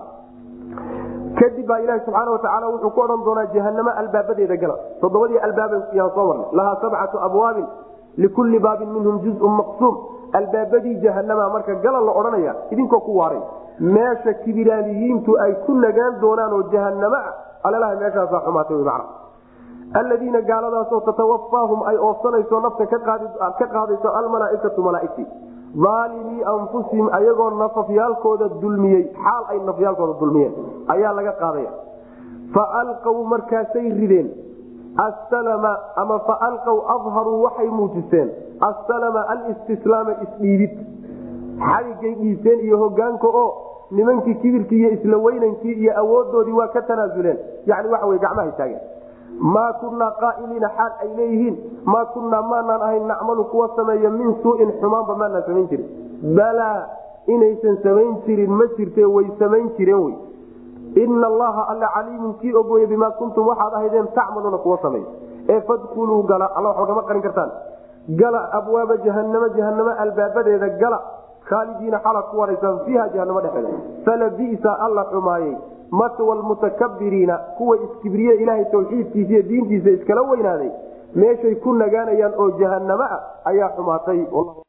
kadib baa ilahi subxaana watacaala wuxuu ku odhan doonaa jahanamo albaabadeeda gala toddobadii albaaba yaan soo marnay lahaa sabcatu abwaabin likulli baabin minhum juzun maqsuum albaabadii jahanama marka gala la odhanaya idinkoo ku waaray meesha kibiraaniyiintu ay ku nagaan doonaan oo jahanamo ah alalaha meeshaasaa xumaatay wy macna alladiina gaaladaasoo tatawafaahum ay oofsanayso nafta ka qaadayso almalaaikatu malaaigtii aalimii anfusihim ayagoo nafafyaalkooda dulmiyey xaal ay nafyaalkooda dulmiyeen ayaa laga qaadaya faalqaw markaasay rideen asalama ama faalqaw adharuu waxay muujiseen asalama alistislaama isdhiibid xaligay dhiibteen iyo hogaanka oo nimankii kibirkii iyo isla weynankii iyo awoodoodii waa ka tanaasuleen yani waxa wey gacmahay taageen maa kunaa qaailiina xaal ay leeyihiin maa kunaa maanaan ahayn nacmalu kuwa sameeya min suuin xumaanba maanaan samayn jirin balaa inaysan samayn jirin ma jirte way samayn jireen wy ina allaha alla caliimun kii ogooye bimaa kuntum waxaad ahaydeen tacmaluuna kuwa sameey ee fadkuluu gala alla waxba kama qarin kartaan gala abwaaba jahanamo jahanamo albaabadeeda gala khaalidiina xalaad ku waraysaan fiiha jahanamo dhexeeda falabisa alla xumaayey matwa lmutakabiriina kuwa iskibriye ilaahay tawxiidkiisa iyo diintiisa iskala weynaaday meeshay ku nagaanayaan oo jahanamo ah ayaa xumaatay